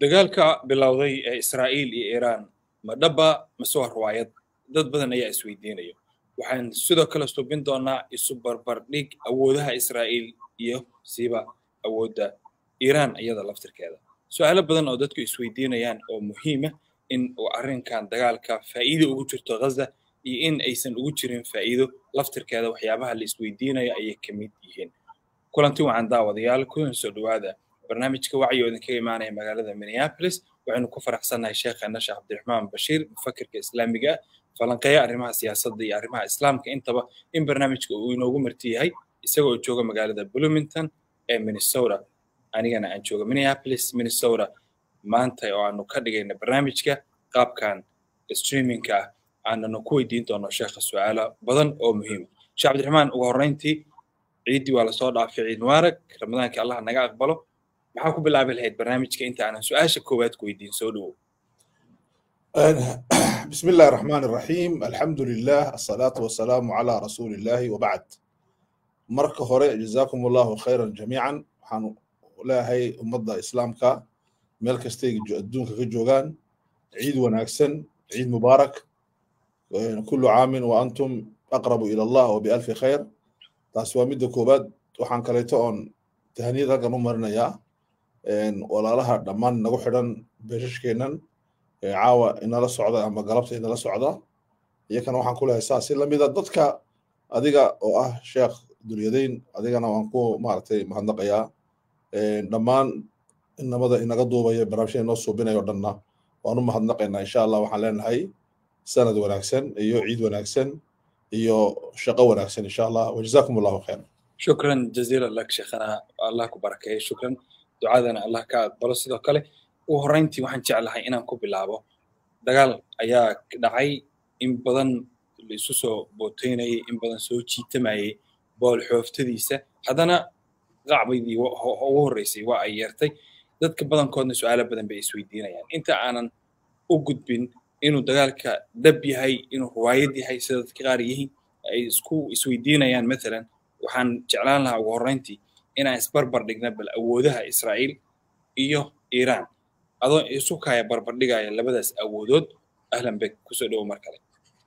dagaalka bilowday ee israa'iil iyo iiraan ma dhaba mase waa ruwaayad dad badan ayaa isweydiinaya waxaan sidoo kale subin doonaa isu barbardhig awoodaha israa'iil iyo siiba awoodda iiraan iyada laftirkeeda su-aalo badan oo dadku isweydiinayaan oo muhiima in uu arrinkan dagaalka faa'iido ugu jirto ghaza iyo in aysan ugu jirin faa'iido laftirkeeda waxyaabaha la isweydiinayo ayay ka mid yihiin kulanti wacan daawadayaal kulan soo dhowaada barnaamijka wacyi oo idinkaga imaanaya magaalada minneapolis waxaynu ku faraxsannahay sheekheena sheekh cabdiraxmaan bashiir mufakirka islaamiga ah falanqeeya arrimaha siyaasadda iyo arrimaha islaamka intaba in barnaamijka uu inoogu marti yahay isagoo jooga magaalada bloomington ee minnesota anigana aan jooga minneapolis minnesota maanta oo aanu ka dhigayna barnaamijka qaabkan streamingka ah aananu ku weydiin doono sheekha su-aalo badan oo muhiima sheekh cabdiraxmaan ugu horreyntii ciiddii waa lasoo dhaafay ciid mubaarak ramadaanka allah naga aqbalo maxaa ku bilaabi lahayd barnaamijka inta aanan su-aasha koowaad ku weydiin soo dhowow بسم الله الرحمن الرحيم الحمد لله الصلاة والسلام على رسول الله وبعد marka hore جزاكم الله خيرا جميعا waxaan leeyahay ummadda islaamka meel kastay adduunka ka joogaan ciid wanaagsan ciid mubaarak كل عام وأنتم أقرب إلى الله وبألف خير taasi waa midda koowaad waxaan kaleeto oon tahaniyad halkan u marinayaa walaalaha dhammaan nagu xidhan beeshashkeennan caawa inala socda ama galabta inala socda iyakana waxaan ku lehay saas si lamida dadka adiga oo ah sheekh dulyadayn adigana waan ku maaragtay mahadnaqayaa dhammaan inamada inaga duubaya barnaamijyada inoo suubinaya o dhanna waan u mahadnaqaynaa insha allah waxaan leenahay sanad wanaagsan iyo ciid wanaagsan iyo shaqo wanaagsan insha allah wajazakum allahu khayr shukran jaziila lak sheekhana allah ku barakeeyo shukran ducadana allah ka aqbalo sidoo kale ugu horreyntii waxaan jeclahay inaan ku bilaabo dagaal ayaa dhacay in badan la isu soo booteynayay in badan soo jiitamayay bool xooftadiisa haddana qacbaydii ugu horreysay waa ay yeertay dadka badankoodna su-aalo badan bay isweydiinayaan inta aanan u gudbin inuu dagaalka dab yahay inuu ruwaayad yahay sida dadka qaar yihiin ay isku isweydiinayaan mathalan waxaan jeclaan lahaa ugu horreyntii inaan isbarbar dhigna bal awoodaha israa'iil iyo iiraan adoo isu kaya barbardhigaya labadaas awoodood ahlan bek kusoo dhowo mar kale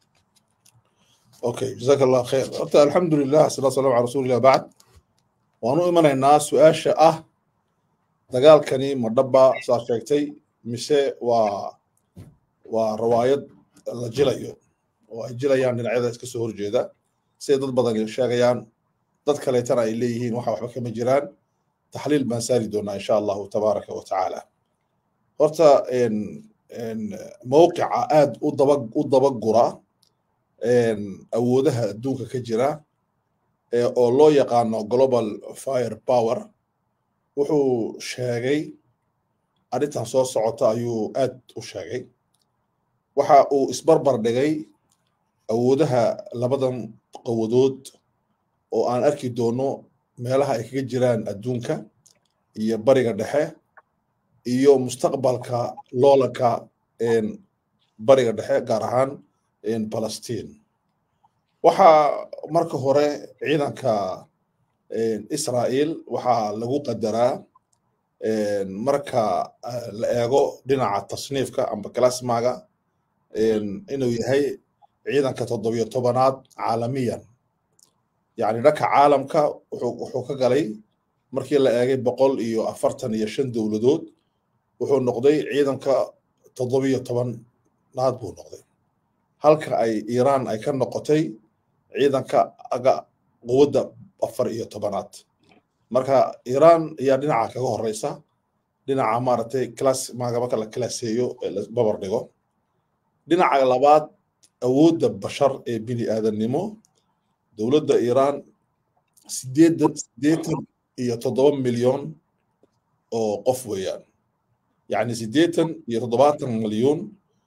okay jazaak allah khayr horta alxamdu lilah salaa salam ala rasuulillah bacd waan u imanaynaa su-aasha ah dagaalkani ma dhaba saa sheegtay mise waa waa rawaayad la jilayo oo ay jilayaan dhinacyada iska soo horjeeda siday dad badan sheegayaan dad kaleetana ay leeyihiin waxa waxba kama jiraan taxliil baan saari doonaa insha allahu tabaaraka wa tacaala horta mowqica aad u daba u dabagura awoodaha adduunka ka jira oo loo yaqaano global fire power wuxuu sheegay arrintan soo socota ayuu aad u sheegay waxa uu isbarbar dhigay awoodaha labadan qawadood oo aan arki doono meelaha ay kaga jiraan adduunka iyo bariga dhexe iyo mustaqbalka loolanka bariga dhexe gaar ahaan balastiin waxaa marka hore ciidanka israa'iil waxaa lagu qadaraa marka la eego dhinaca tasniifka amba kalasmaga inuu yahay ciidanka toddobiyo tobanaad caalamiyan yacni dhanka caalamka wuxuu ka galay markii la eegay boqol iyo afartan iyo shan dowladood wuxuu noqday ciidanka toddobiyo tobanaad buu noqday halka ay iiraan ay ka noqotay ciidanka aga quwadda afar iyo tobanaad marka iiraan ayaa dhinaca kaga horeysa dhinaca maaragtay class maaga marka la kalaaseeyo la babar dhigo dhinaca labaad awoodda bashar ee bini aadannimo dowladda iiraan sideedan sideetan iyo toddoba milyan oo qof weeyaan yacni sideetan iyo toddobaatan milyuun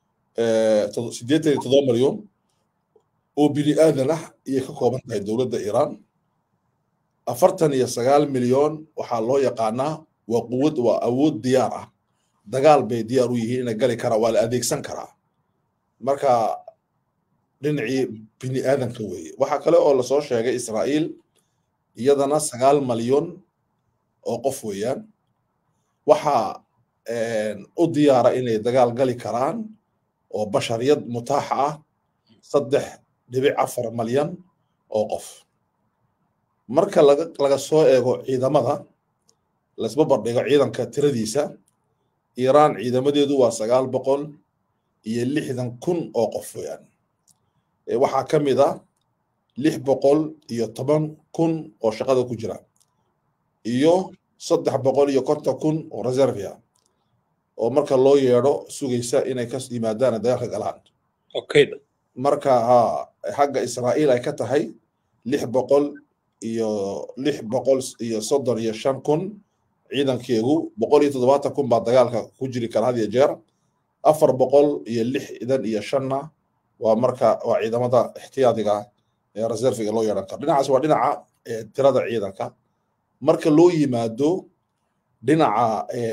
sideetan iyo toddoba milyan oo bini aadan ah ayay ka kooban tahay dowladda iiraan afartan iyo sagaal milyan waxaa loo yaqaanaa waa quwad waa awood diyaar ah dagaal bay diyaar u yihiin inay gali karaa waa la adeegsan karaa marka dhinacii bini aadanka weeye waxaa kale oo lasoo sheegay israa'iil iyadana sagaal malyan oo qof weeyaan waxaa u diyaara inay dagaal gali karaan oo bashariyad mutaaxa ah saddex dhibic afar malyan oo qof marka laga laga soo eego ciidamada laisba bardhigo ciidanka tiradiisa iiraan ciidamadeedu waa sagaal boqol iyo lixdan kun oo qof weeyaan waxaa ka mid ah lix boqol iyo toban kun oo shaqada ku jira iyo saddex boqol iyo konton kun oo reservia oo marka loo yeedho sugaysa inay ka yimaadaan dagaalka galaan marka ha xagga israa'iil ay ka tahay lix boqol iyo lix boqol iyo soddon iyo shan kun ciidankeegu boqol iyo toddobaatan kun baa dagaalka ku jiri kara had iyo jeer afar boqol iyo lixdan iyo shanna waa marka waa ciidamada ixtiyaadiga ee reserviga loo yeedhan karo dhinacaas waa dhinaca tirada ciidanka marka loo yimaado dhinaca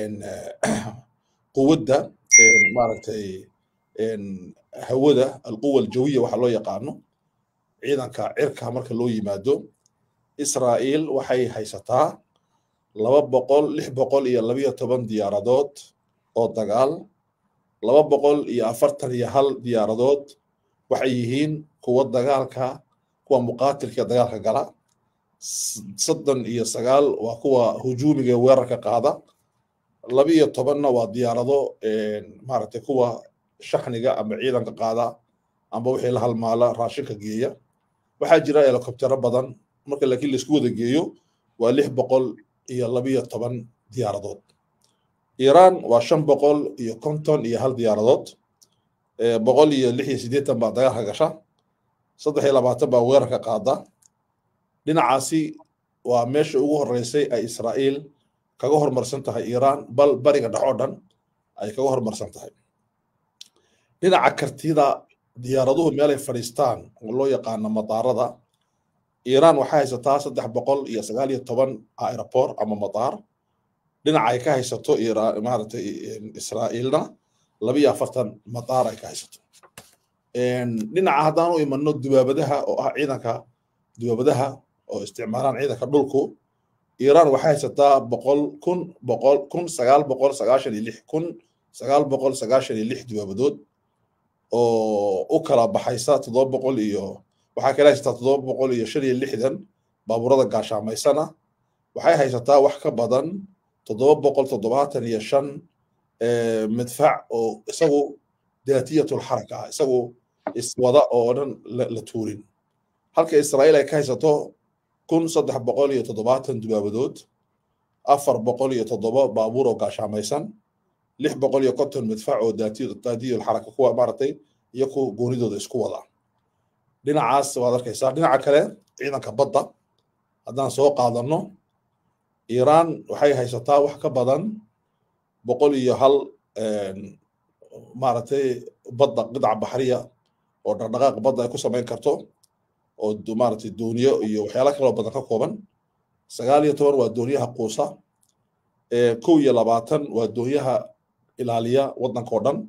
quwadda maaragtay hawada alquwa aljawiya waxa loo yaqaano ciidanka cirka marka loo yimaado israa'iil waxay haysataa laba boqol lix boqol iyo labiyo toban diyaaradood oo dagaal laba boqol iyo afartan iyo hal diyaaradood waxay yihiin kuwa dagaalka kuwa muqaatilka dagaalka gala soddon iyo sagaal waa kuwa hujuumiga weerarka qaada labiyo tobanna waa diyaarado maaragtay kuwa shaxniga ama ciidanka qaada amba wixii la halmaala raashinka geeya waxaa jira helikobtero badan marka laakiin laisku wada geeyo waa lix boqol iyo labiyo toban diyaaradood iiraan waa shan boqol iyo konton iyo hal diyaaradood boqol iyo lix iyo siddeetan baa dagaalka gasha saddex iyo labaatan baa weerarka qaada dhinacaasi waa meesha ugu horreysay ay israa'iil kaga hormarsan tahay iiraan bal bariga dhex oo dhan ay kaga hormarsan tahay dhinaca kartida diyaaraduhu meelay fadhiistaan oo loo yaqaano madaarada iiraan waxay haysataa saddex boqol iyo sagaal iyo toban aeroport ama madaar dhinaca ay ka haysato maaragtay israa'iilna labiyo afartan madaar ay ka haysato dhinaca haddaan u imano dubaabadaha oo ah ciidanka dubaabadaha oo isticmaalaan ciidanka dhulku iiraan waxay haysataa boqol kun boqol kun sagaal boqol sagaashan iyo lix kun sagaal boqol sagaashan iyo lix dubaabadood oo u kala baxaysa toddoba boqol iyo waxaa kala haysataa toddoba boqol iyo shan iyo lixdan baabuurada gaashaamaysana waxay haysataa wax ka badan toddoba boqol toddobaatan iyo shan midfac oo isagu daatiyatul xaraka ah isagu iswada oo dhan la tuurin halka israa'iil ay ka haysato kun saddex boqol iyo toddobaatan dubaabadood afar boqol iyo toddoba baabuur oo gaashaamaysan lix boqol iyo konton midfac oo daatiyul xaraka kuwa maaragtay iyo ku goonidooda isku wada dhinacaas waad arkaysaa dhinaca kale ciidanka badda haddaan soo qaadano iiraan waxay haysataa wax ka badan boqol iyo hal maaragtay badda qidca baxriya oo dhaqdhaqaaq badda ay ku samayn karto oo maaragtay dooniyo iyo waxyaala kaloo badan ka kooban sagaal iyo toban waa dooniyaha quusa kow iyo labaatan waa doonyaha ilaaliya waddanka oo dhan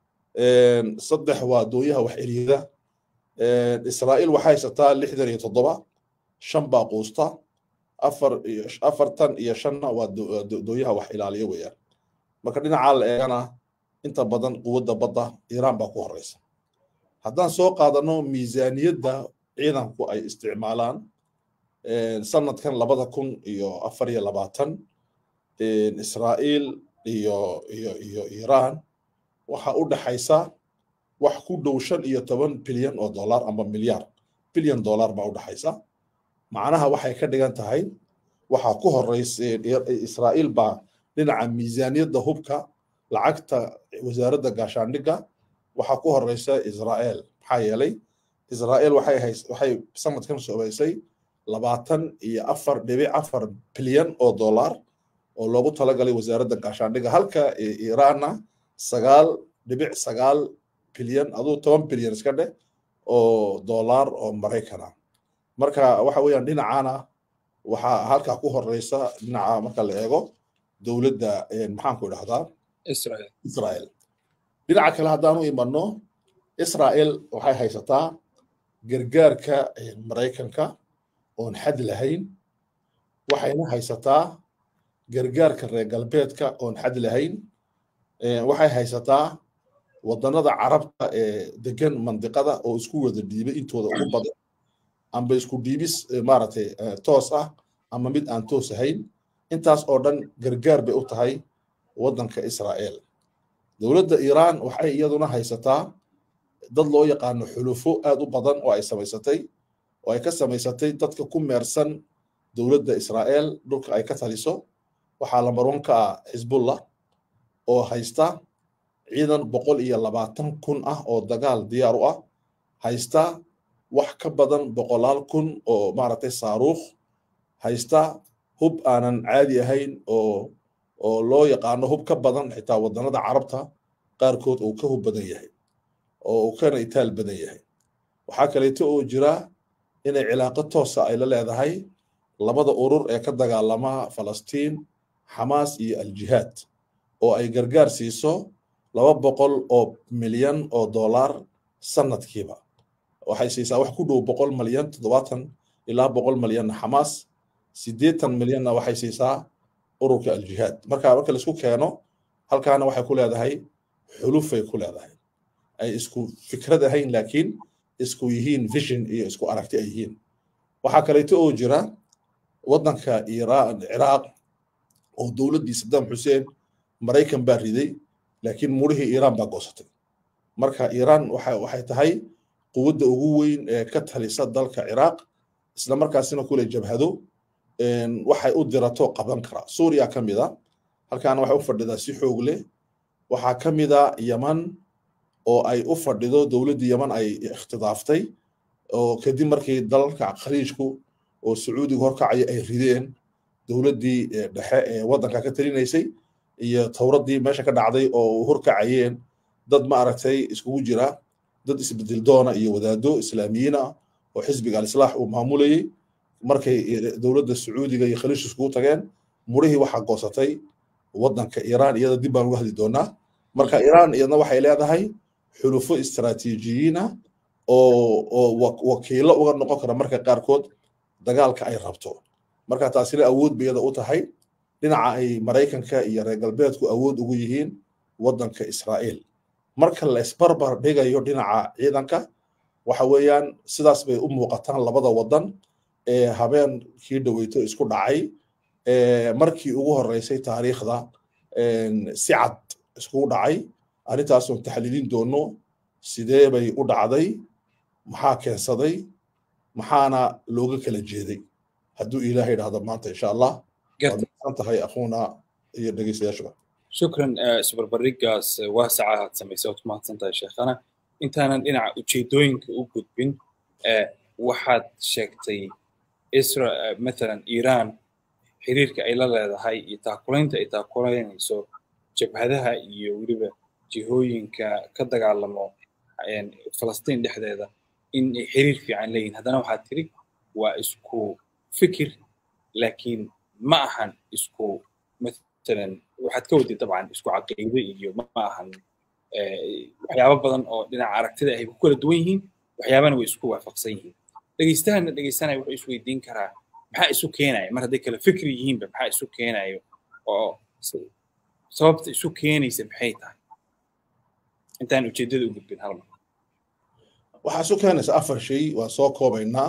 saddex waa doonyaha wax eriyada israa'iil waxay haysataa lixdan iyo toddoba shan baa quusta afar iyo afartan iyo shanna waa doonyaha wax ilaaliya weeyaan marka dhinacaa la eegana inta badan quwadda badda iiraan baa ku horeysa haddaan soo qaadano miisaaniyadda ciidanku ay isticmaalaan sanadkan labada kun iyo afar iyo labaatan israa'iil iyo iyo iyo iiraan waxa u dhaxaysa wax ku dhow shan iyo toban bilyan oo dollar ama milyar bilyan dollar baa u dhaxaysa macnaha waxay ka dhigan tahay waxaa ku horeysa israa'iil baa dhinaca miisaaniyadda hubka lacagta wasaaradda gaashaandhigga waxaa ku horeysa israa'iil maxaa yeelay israa'iil waxay hays waxay sanadkan soobeysay labaatan iyo afar dhibic afar bilyan oo dollar oo loogu talagalay wasaaradda gaashaandhigga halka iiraanna sagaal dhibic sagaal bilyan aduu toban bilyan iska dheh oo dollar oo maraykana marka waxa weeyaan dhinacana waxaa halkaa ku horeysa dhinaca marka la eego dowladda maxaanku idhahdaa israel dhinaca kale haddaan u imano israel waxay haysataa gargaarka maraykanka oon xad lahayn waxayna haysataa gargaarka reer galbeedka oon xad lahayn waxay haysataa wadannada carabta ee degan mandiqada oo isku wada dhiibay intooda ugu badan amba isku dhiibis maaragtay toos ah ama mid aan toos ahayn intaas oo dhan gargaar bay u tahay waddanka israa'el dowladda iiraan waxay iyaduna haysataa dad loo yaqaano xulufo aad u badan oo ay samaysatay oo ay ka samaysatay dadka ku meersan dowladda israa'el dhulka ay ka taliso waxaa lambarwan ka ah xisbullah oo haysta ciidan boqol iyo labaatan kun ah oo dagaal diyaar u ah haysta wax ka badan boqolaal kun oo maaragtay saaruukh haysta hub aanan caadi ahayn oo oo loo yaqaano hub ka badan xitaa wadannada carabta qaarkood uu ka hub badan yahay oo uu kana itaal badan yahay waxaa kaleeto oo jira inay cilaaqo toosa ay la leedahay labada urur ee ka dagaalama falastiin xamaas iyo aljihaad oo ay gargaar siiso laba boqol oo milyan oo dollar sanadkiiba waxay siisaa wax ku dhow boqol malyan toddobaatan ilaa boqol malyanna xamaas siddeetan milyanna waxay siisaa ururka aljihaad marka marka laisku keeno halkaana waxay ku leedahay xulufay ku leedahay ay isku fikrad ahayn laakiin isku yihiin vision iyo isku aragti ay yihiin waxaa kaleeto oo jira waddanka iiraan ciraaq oo dowladdii saddam xuseen maraykan baa riday laakiin murihii iiraan baa goosatay marka iiraan waxa waxay tahay quwadda ugu weyn ee ka talisa dalka ciraaq isla markaasina kule jabhado waxay u dirato qaban karaa suuriya ka mid a halkaana waxay u fadhidaa si xoog leh waxaa ka mid a yaman oo ay u fadhido dowladdii yaman ay ikhtidaaftay oo kadib markii dalalka khaliijku oo sacuudiga horkacaya ay rideen dowladdii dhexe ee waddanka ka talinaysay iyo towraddii meesha ka dhacday oo horkacayeen dad ma aragtay iskugu jira dad isbedel doona iyo wadaado islaamiyiin ah oo xisbiga alislaax uu maamulayey markay dowladda sacuudiga iyo khaliij iskugu tageen murihii waxaa goosatay waddanka iiraan iyada dib baan uga hadli doonaa marka iiraan iyadna waxay leedahay xulufo istaraatiijiyiina oo oo wakiilo uga noqon kara marka qaarkood dagaalka ay rabto marka taasina awood bay iyada u tahay dhinaca ay maraykanka iyo reer galbeedku awood ugu yihiin waddanka israa'iil marka la isbarbar dhigayo dhinaca ciidanka waxa weeyaan sidaas bay u muuqataan labada waddan ee habeenkii dhoweyto isku dhacay markii ugu horreysay taariikhda si cad iskugu dhacay arrintaasoo taxliilin doono sidee bay u dhacday maxaa keensaday maxaana looga kala jeeday hadduu ilaahay idhaahdo maanta insha allah waad tahay akhuuna iyo dhegeystayaashuba shukran isbarbardhigaas waasaca aad samaysay ood mahadsan tahay sheekhana intaanan dhinaca ujeedooyinka u gudbin waxaad sheegtay isra mathalan iiraan xiriirka ay la leedahay iyo taakulaynta ay taakulaynayso jabhadaha iyo weliba jihooyinka ka dagaalamo falastiin dhexdeeda in ay xiriir fiican leeyihin haddana waxaad tiri waa isku fikir laakiin ma ahan isku matalan waxaad ka wadid dabcan isku caqiido iyo ma ahan waxyaabo badan oo dhinaca aragtida ay ku kala duwan yihiin waxyaabana way isku waafaqsan yihiin dhegeystahana dhegeysanaya wuxuu isweydiin karaa maxaa isu keenaya mar hadday kala fikri yihiinba maxaa isu keenayo oo sababta isu keenaysa maxay tahay intaan ujeedada u gudbin hal mar waxaa isu keenaysa afar shay waa soo koobaynaa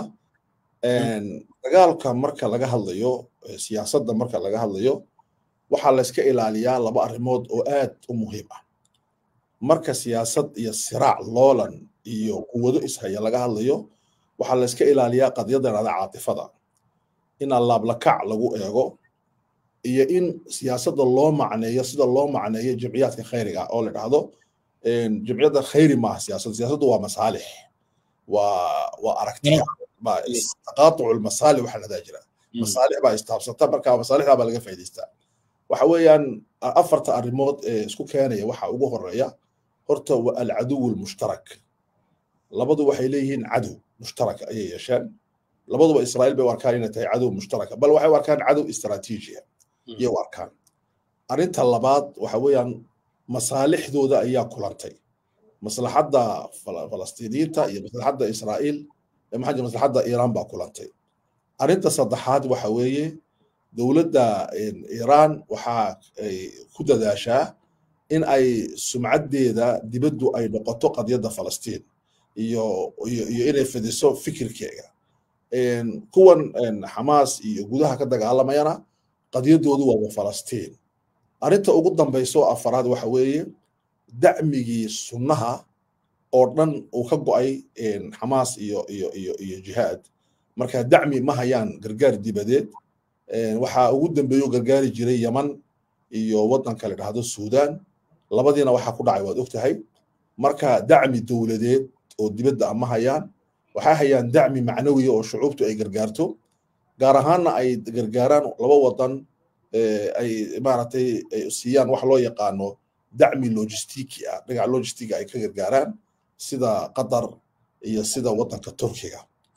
dagaalka marka laga hadlayo siyaasadda marka laga hadlayo waxaa layska ilaaliyaa laba arrimood oo aad u muhiim ah marka siyaasad iyo siraac loolan iyo quwado ishaya laga hadlayo waxaa layska ilaaliyaa qadiyadda dhada caatifada in allaablakac lagu eego iyo in siyaasadda loo macneeyo sida loo macneeyo jimciyaadka khayriga oo la dhahdo jimciyadda khayri maaha siyaasad siyaasaddu waa masaalix waa waa aragtiya taqaatucu lmasaalix waxaa ladaa jira masaalix baa istaabsata marka masaalixdaa baa laga faa'idaystaa waxa weeyaan afarta arrimood ee isku keenaya waxa ugu horeeya horta waa alcaduw lmushtarak labadu waxay leeyihiin cadow mushtaraka ayay yeesheen labaduba israa'iil bay u arkaan inay tahay cadow mushtaraka bal waxay u arkaan cadow istaraatiijiya iyay u arkaan arrinta labaad waxa weeyaan masaalixdooda ayaa kulantay maslaxadda falastiiniyiinta iyo maslaxadda israa'iil maxaa maslaxadda iiraan baa kulantay arrinta saddexaad waxa weeye dowladda iiraan waxa ay ku dadaashaa in ay sumcaddeeda dibaddu ay noqoto qadiyadda falastiin iyo iyo iyo inay fidiso fikirkeega kuwan xamaas iyo gudaha ka dagaalamayana qadiyaddoodu waaba falastiin arrinta ugu dambayso afaraad waxa weeye dacmigii sunnaha oo dhan uu ka go'ay xamaas iyo iyo iyo iyo jihaad marka dacmi ma hayaan gargaar dibadeed waxaa ugu dambeeyo gargaari jiray yaman iyo waddanka la dhahdo suudaan labadiina waxaa ku dhacay waad ogtahay marka dacmi dowladeed oo dibadda ama hayaan waxay hayaan dacmi macnawiya oo shucuubtu ay gargaarto gaar ahaanna ay gargaaraan laba wadan ay maaragtay ay siiyaan wax loo yaqaano dacmi logistiki ah dhinaca logistiga ay ka gargaaraan sida qatar iyo sida waddanka turkiga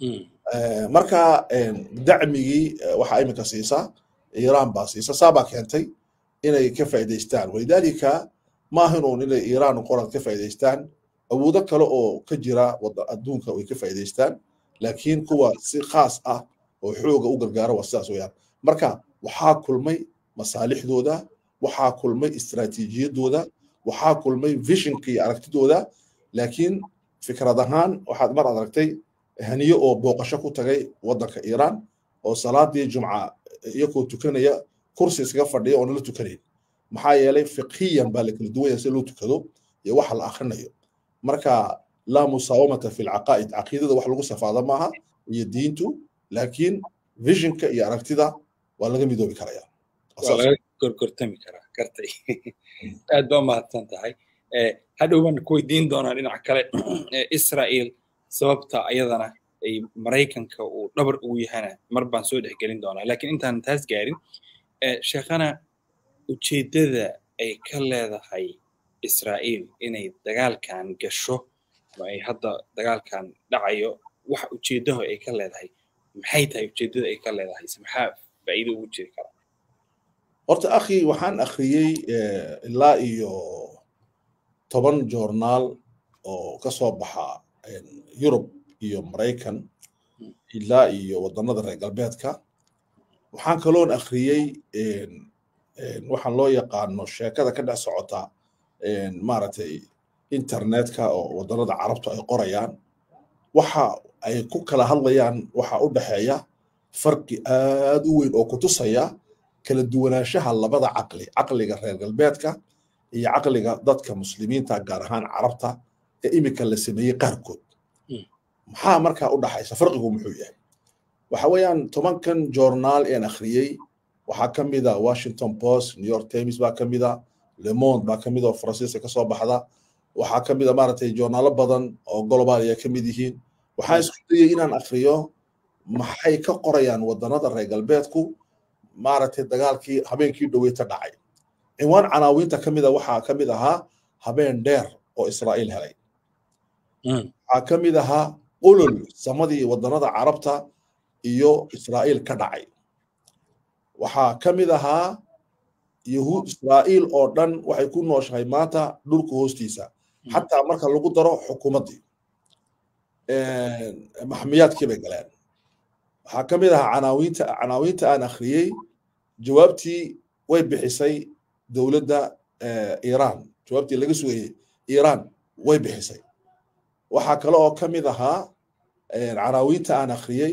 marka dacmigii waxaa iminka siisa iiraan baa siisa saabaa keentay inay ka faa'iidaystaan walidaalika ma ahanuun inay iiraan qorad ka faa'iidaystaan awoodo kale oo ka jira adduunka way ka faa'iidaystaan laakiin kuwa si khaas ah oo xooga u gargaara waa sidaas weeyaan marka waxaa kulmay masaalixdooda waxaa kulmay istiraatiijiyadooda waxaa kulmay visionka iyo aragtidooda laakiin fikrad ahaan waxaad mar aragtay haniyo oo booqasho ku tagay waddanka iiraan oo salaadii jumca iyagoo tukanaya kursi iskaga fadhiya oo nala tukanayn maxaa yeelay fiqhiyan baa la kala duwanya si loo tukado iyo waxa la akhrinayo marka laa musaawamata fi lcaqaa'id caqiidada wax lagu safaada maaha iyo diintu laakiin visionka iyo aragtida waa laga midoobi karaya waa laga gorgortami karaa gartay aad baa mahadsan tahay hadhow baan ku weydiin doonaa dhinaca kale israel sababta ayadana ay maraykanka uu dhabar ugu yahana mar baan soo dhexgelin doonaa laakiin intaan taas gaarin sheekhana ujeeddada ay ka leedahay israa'iil inay dagaalkan gasho ama ay hadda dagaalkan dhacayo waxa ujeeddaho ay ka leedahay maxay tahay ujeeddada ay ka leedahay se maxaa faa'iido ugu jiri kara horta akhi waxaan akhriyey ilaa iyo toban joornaal oo ka soo baxa yurub iyo maraykan ilaa iyo waddannada reer galbeedka waxaan kaloon akhriyey waxaan loo yaqaano sheekada ka dhex socota maaragtay internetka oo waddannada carabtu ay qorayaan waxa ay ku kala hadlayaan waxa u dhexeeya farqi aad u weyn oo ku tusaya kala duwanaanshaha labada caqli caqliga reer galbeedka iyo caqliga dadka muslimiinta gaar ahaan carabta ee iminka la sameeyey qaarkood maxaa markaa u dhaxaysa farqigu muxuu yahay waxa weeyaan tobankan joornaal een akhriyey waxaa ka mid a washington post new york times baa ka mid a le monde baa ka mid a oo faransiiska ka soo baxda waxaa ka mid a maaragtay joornaalo badan oo global ay ka mid yihiin waxaan isku dayay inaan akhriyo maxay ka qorayaan waddannada reer galbeedku maaragtay dagaalkii habeenkii dhoweyta dhacay cinwaan canaawiinta ka mida waxaa ka mid ahaa habeen dheer oo israa'iil helay waxaa ka mid ahaa qulul samadii waddannada carabta iyo israa'iil ka dhacay waxaa ka mid ahaa yahuud israa'iil oo dhan waxay ku nooshahay maanta dhulka hoostiisa xataa marka lagu daro xukuumaddii maxmiyaadkii bay galeen waxaa ka mid ahaa canaawiinta canaawiinta aan akhriyey jawaabtii way bixisay dowladda iiraan jawaabtii laga sugayey iiraan way bixisay waxaa kale oo ka mid ahaa canaawiinta aan akhriyey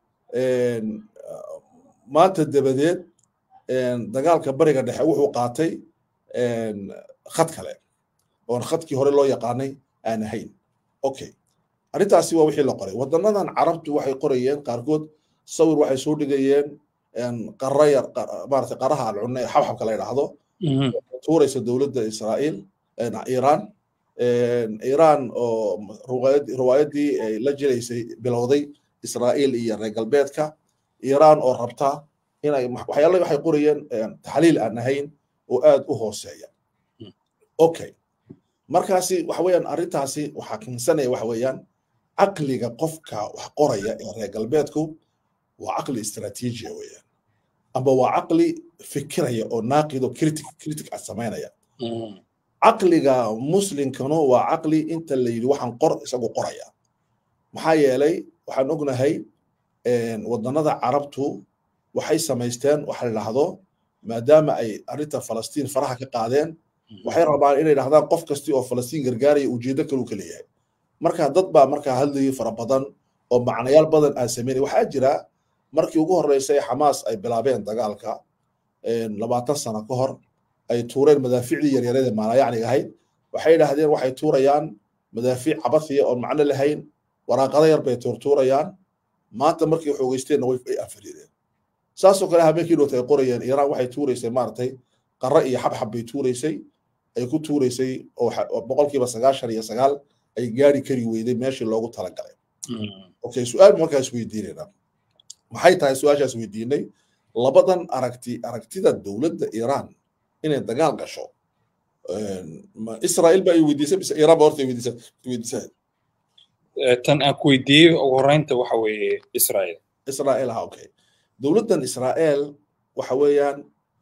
maanta dabadeed dagaalka bariga dhexe wuxuu qaatay khad kale oon khadkii hore loo yaqaanay aan ahayn okay arrintaasi waa wixii la qoray waddanadan carabtu waxay qorayeen qaarkood sawir waxay soo dhigayeen qara yar maarata qaraha alcunne ee xabxabka la yidhaahdo tuuraysa dowladda israa'iil iiraan iiraan oo riwaayaddii ay la jiraysay bilowday israa'iil iyo reer galbeedka iiraan oo rabta inay waxyaala waxay qorayeen taxliil aan ahayn oo aad u hooseeya okay markaasi waxa weeyaan arrintaasi waxaa keensanaya waxa weeyaan caqliga qofka wax qoraya ee reer galbeedku waa caqli istaraatiijiya weeyaan amba waa caqli fikiraya oo naaqido critic critic ah samaynaya caqliga muslimkanu waa caqli inta la yidhi waxaan qor isagu qoraya maxaa yeelay waxaan ognahay waddannada carabtu waxay samaysteen waxa la dhahdo maadaama ay arrinta falastiin faraha ka qaadeen waxay rabaan inay dhahdaan qof kasti oo falastiin gargaaraya ujeedo kaluu ka leeyahay marka dad baa markaa hadlayay fara badan oo macnayaal badan aan sameynay waxaa jira markii ugu horreysay xamaas ay bilaabeen dagaalka labaatan sano ka hor ay tuureen madaaficdii yaryarada maalayacniga ahayd waxay yidhaahdeen waxay tuurayaan madaafiic cabasiya oon macno lahayn waraaqada yar bay tuurtuurayaan maanta markay xoogeysteenna way ay anfariireen saasoo kale habeenkii dhoota ay qorayeen iiraan waxay tuuraysay maaragtay qarre iyo xabxab bay tuuraysay ay ku tuuraysay oo boqolkiiba sagaashan iyo sagaal ay gaari kari weyday meeshii loogu talagalay okay su-aal markaas weydiinayna maxay tahay su-aashaas weydiinay labadan aragti aragtida dowladda iiraan inay dagaal gasho israa'iil baa ay weydiisay mise iiraan baa horta weydiisay tan aan ku weydiiyey ugu horreynta waxa weeye israa'iil israa'iil ah okay dowladdan israa'iil waxa weeyaan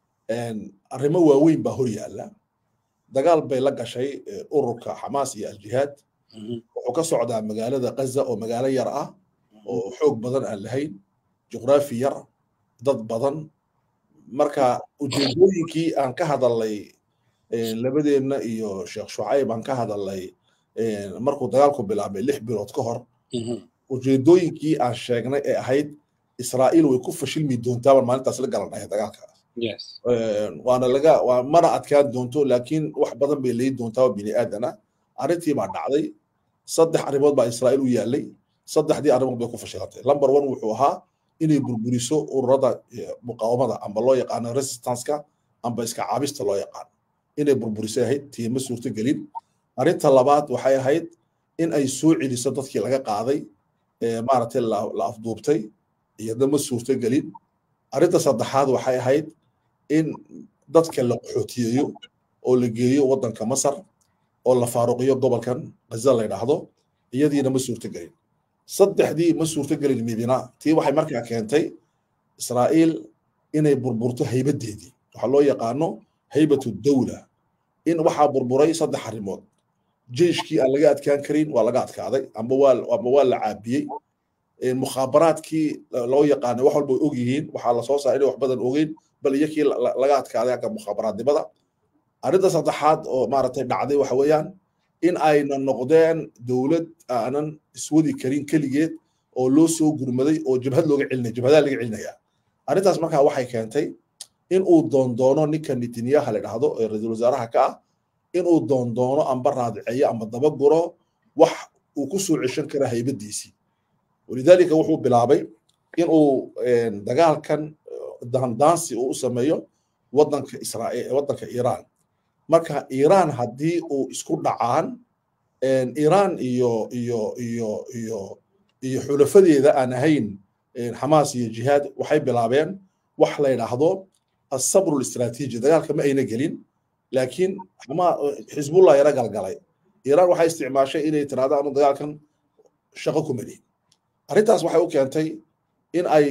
arrimo waaweyn baa hor yaalla dagaal bay la gashay ururka xamaas iyo aljihaad wuxuu ka socdaa magaalada gaza oo magaalo yar ah oo xoog badan aan lahayn juqraafi yar dad badan marka ujeedooyinkii aan ka hadalnay labadeenna iyo sheekh shucayb aan ka hadalnay markuu dagaalku bilaabay lix bilood ka hor ujeedooyinkii aan sheegnay ee ahayd israa'iil way ku fashilmi doontaa baan maalintaas la galanaya dagaalkaas waana laga waa mana adkaan doonto laakiin wax badan bay leeyi doontaa oo bini aadana arrintii baa dhacday saddex arrimood baa israa'iil u yaallay saddexdii arrimood bay ku fashilantay number one wuxuu ahaa inay burburiso ururada muqaawamada amba loo yaqaano resistanceka amba iska caabista loo yaqaano inay burburisay ahayd tiima suurtogelin arrinta labaad waxay ahayd in ay soo celiso dadkii laga qaaday maaragtay la afduubtay iyadna ma suurtogelin arrinta saddexaad waxay ahayd in dadka la qaxootiyeeyo oo la geeyo waddanka masar oo la faaruqiyo gobolkan gaza la yidhaahdo iyadiina ma suurtogelin saddexdii ma suurtogelin midina tii waxay markaa keentay israa'iil inay burburto haybadeedii waxaa loo yaqaano haybatu dawla in waxaa burburay saddex arrimood jeyshkii aan laga adkaan karin waa laga adkaaday amba waa amba waa la caabiyey mukhaabaraadkii loo yaqaanay wax walba og yihiin waxaa lasoo saaray inay wax badan ogeyn bal iyakii laga adkaaday agga mukhaabaraadnimada arrinta saddexaad oo maaragtay dhacday waxa weeyaan in ayna noqdeen dowlad aanan iswadi karin keligeed oo loo soo gurmaday oo jabhad looga celinaya jabhadaha laga celinaya arrintaas markaa waxay keentay in uu doondoono ninka netanyaha la dhahdo ee ra-iisul wasaaraha ka ah in uu doondoono amba raadiceeyo amba dabaguro wax uu ku soo ceshan kara haybadiisii walidaalika wuxuu bilaabay in uu dagaalkan daandaansi uu u sameeyo waddanka israa'iil waddanka iiraan marka iiraan haddii uu isku dhacaan iiraan iyo iyo iyo iyo iyo xulafadeeda aan ahayn xamaas iyo jihaad waxay bilaabeen wax la yidhaahdo asabru listraatiiji dagaalka ma ayna gelin laakiin xisbullah yara galgalay iiraan waxay isticmaashay inay tiraahdo anu dagaalkan shaqo ku melihin arrintaas waxay u keentay in ay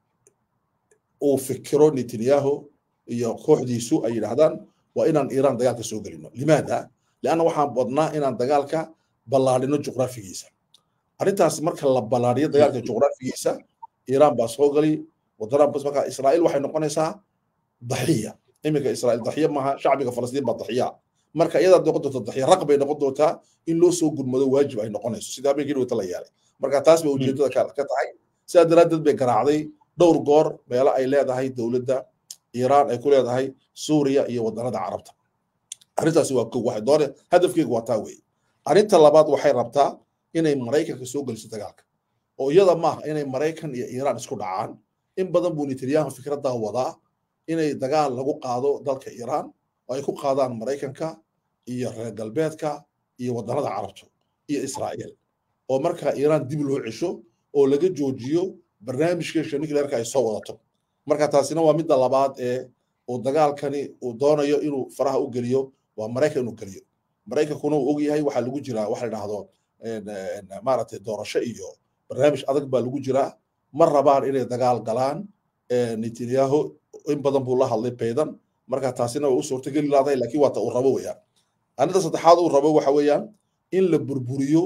uu fikiro netanyahu iyo kooxdiisu ay yidhaahdaan waa inaan iiraan dagaalka soo gelino limaada lianna waxaan wadnaa inaan dagaalka ballaadhino juqraafigiisa arrintaas marka la ballaadhiyo dagaalka juqraafigiisa iiraan baa soo gali wadana bas marka israa'iil waxay noqonaysaa daxiya iminka israa'iil daxiya maaha shacbiga falastiin baa daxiya marka iyadaa noqon doonta daxiya raq bay noqon doontaa in loo soo gurmado waajib ay noqonayso sida habeenkii dhowta la yeelay marka taas bay ujeedada ka tahay sidaa daraaddeed bay garaacday dhowr goor meelo ay leedahay dowladda iiraan ay ku leedahay suuriya iyo waddanada carabta arrintaasi waa kow waxay doone hadafkeegu waa taa weeye arrinta labaad waxay rabtaa inay maraykanka soo geliso dagaalka oo iyada maaha inay maraykan iyo iiraan isku dhacaan in badan buu netanyahu fikraddaa wadaa inay dagaal lagu qaado dalka iiraan oo ay ku qaadaan maraykanka iyo reer galbeedka iyo waddanada carabta iyo israa'iil oo marka iiraan dib loo cesho oo laga joojiyo barnaamijkeesha nuclearka ay soo wadato marka taasina waa midda labaad ee uu dagaalkani uu doonayo inuu faraha u geliyo waa maraykan inuu geliyo maraykankuna uu ogyahay waxaa lagu jiraa waxa la dhahdo maaragtay doorasho iyo barnaamij adag baa lagu jiraa ma rabaan inay dagaal galaan netanyahu in badan buu la hadlay baydan marka taasina way u suurtageli laadahay laakiin waata uu rabo weeyaan arrinta saddexaad uu rabo waxa weeyaan in la burburiyo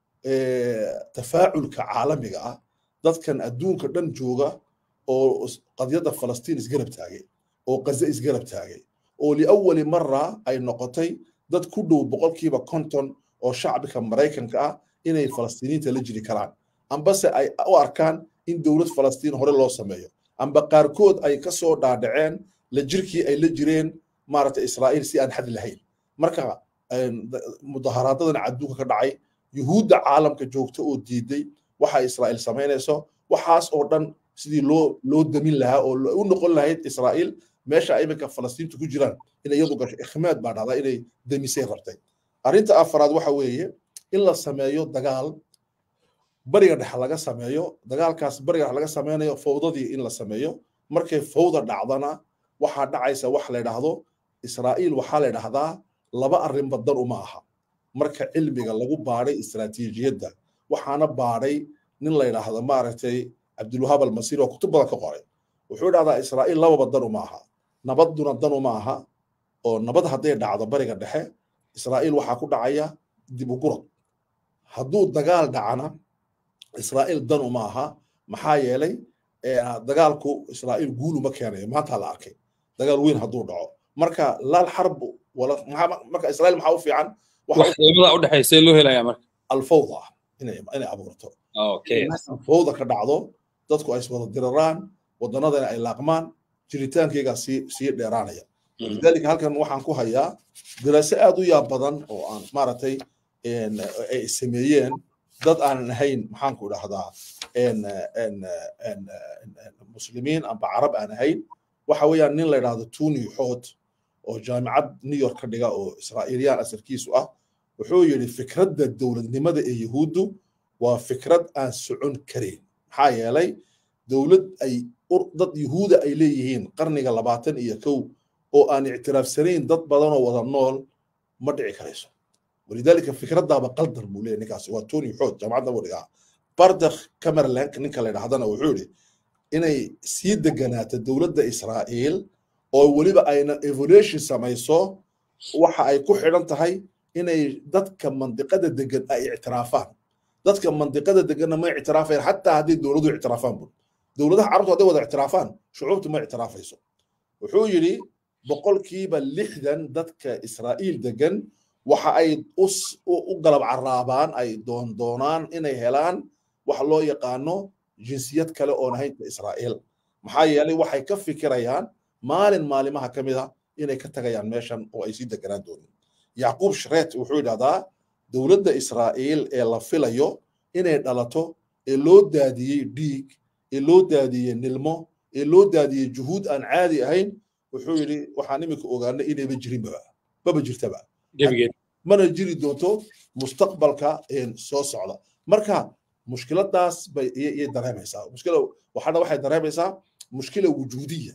tafaaculka caalamiga ah dadkan adduunka dhan jooga oo qadyadda falastiin isgarab taagay oo qaze isgarab taagay oo liawali mara ay noqotay dad ku dhow boqolkiiba konton oo shacbika maraykanka ah inay falastiiniinta la jiri karaan ambase ay u arkaan in dowlad falastiin hore loo sameeyo amba qaarkood ay ka soo dhaadhaceen la jirkii ay la jireen maaragtay israa'iil si aan xad lahayn marka mudaharaadadan adduunka ka dhacay yuhuudda caalamka joogta oo diiday waxa israa'iil samaynayso waxaas oo dhan sidii loo loo damin lahaa oo u noqon lahayd israa'iil meesha iminka falastiintu ku jiraan inay iyadu gasho ikhmaad baa dhacdaa inay demisay rabtay arrinta afaraad waxa weeye in la sameeyo dagaal bariga dhexe laga sameeyo dagaalkaas bariga dhexe laga sameynayo fawdadii in la sameeyo markay fawda dhacdana waxaa dhacaysa wax la yidhaahdo israa'iil waxaa la yidhahdaa laba arrinba dan uma aha marka cilmiga lagu baadhay istaraatiijiyadda waxaana baadhay nin la yidhaahdo maaragtay cabdulwahaab almasiir oo kutub badan ka qoray wuxuu idhahdaa israa'iil lababa dan uma aha nabadduna dan uma aha oo nabad hadday dhacdo bariga dhexe israa'iil waxaa ku dhacaya dib u gurad hadduu dagaal dhacana israa'iil dan uma aha maxaa yeelay dagaalku israa'iil guul uma keenayo maanta la arkay dagaal weyn hadduu dhaco marka laal xarbu marka israa'iil maxaa u fiican waxdamada u dhexaysa loo helaya marka alfawda inay inay abuurto fawda ka dhacdo dadku ay iswada diraraan wadannadana ay laaqmaan jiritaankayga sii sii dheeraanaya lidaalika halkan waxaan ku hayaa diraaso aad u yaab badan oo aan maaragtay ay sameeyeen dad aanan ahayn maxaanku idhahdaa muslimiin amba carab aan ahayn waxa weeyaan nin la yidhahdo tuni xood oo jaamicad new york ka dhiga oo israa'iiliyaan asalkiisu ah wuxuu yidhi fikradda dowladnimada ee yuhuuddu waa fikrad aan socon karayn maxaa yeelay dowlad ay dad yuhuuda ay leeyihiin qarniga labaatan iyo kow oo aan ictiraafsanayn dad badanoo wada nool ma dhici karayso walidaalika fikraddaaba qaldan buu leeyahy ninkaasi waa tony xood jaamacadda buu dhigaa bardakh camerlank ninka la yidhahdana wuxuu yidhi inay sii deganaato dowladda israa'iil oo weliba ayna evolution samayso waxa ay ku xidhan tahay inay dadka mandiqada degan ay ictiraafaan dadka mandiqada deganna ma ictiraafayaan xataa hadday dowladuhu ictiraafaan bul dowladaha carabtu hadday wada ictiraafaan shucuubtu ma ictiraafayso wuxuu yidhi boqolkiiba lixdan dadka israa'iil degan waxa ay u galab caraabaan ay doondoonaan inay helaan wax loo yaqaano jinsiyad kale oon ahaynta israa'iil maxaa yeelay waxay ka fikirayaan maalin maalimaha ka mid a inay ka tagayaan meeshan oo ay sii deganaan doonin yacquub shreet wuxuu yidhahdaa dowladda israa'iil ee la filayo inay dhalato ee loo daadiyey dhiig ee loo daadiyey nilmo ee loo daadiyey juhuud aan caadi ahayn wuxuu yidhi waxaan iminka ogaanay inayba jirinbaba maba jirtaba mana jiri doonto mustaqbalka soo socda marka mushkiladaas bay iyay dareemaysaa mushkila waxaana waxay dareemaysaa mushkila wujuudiya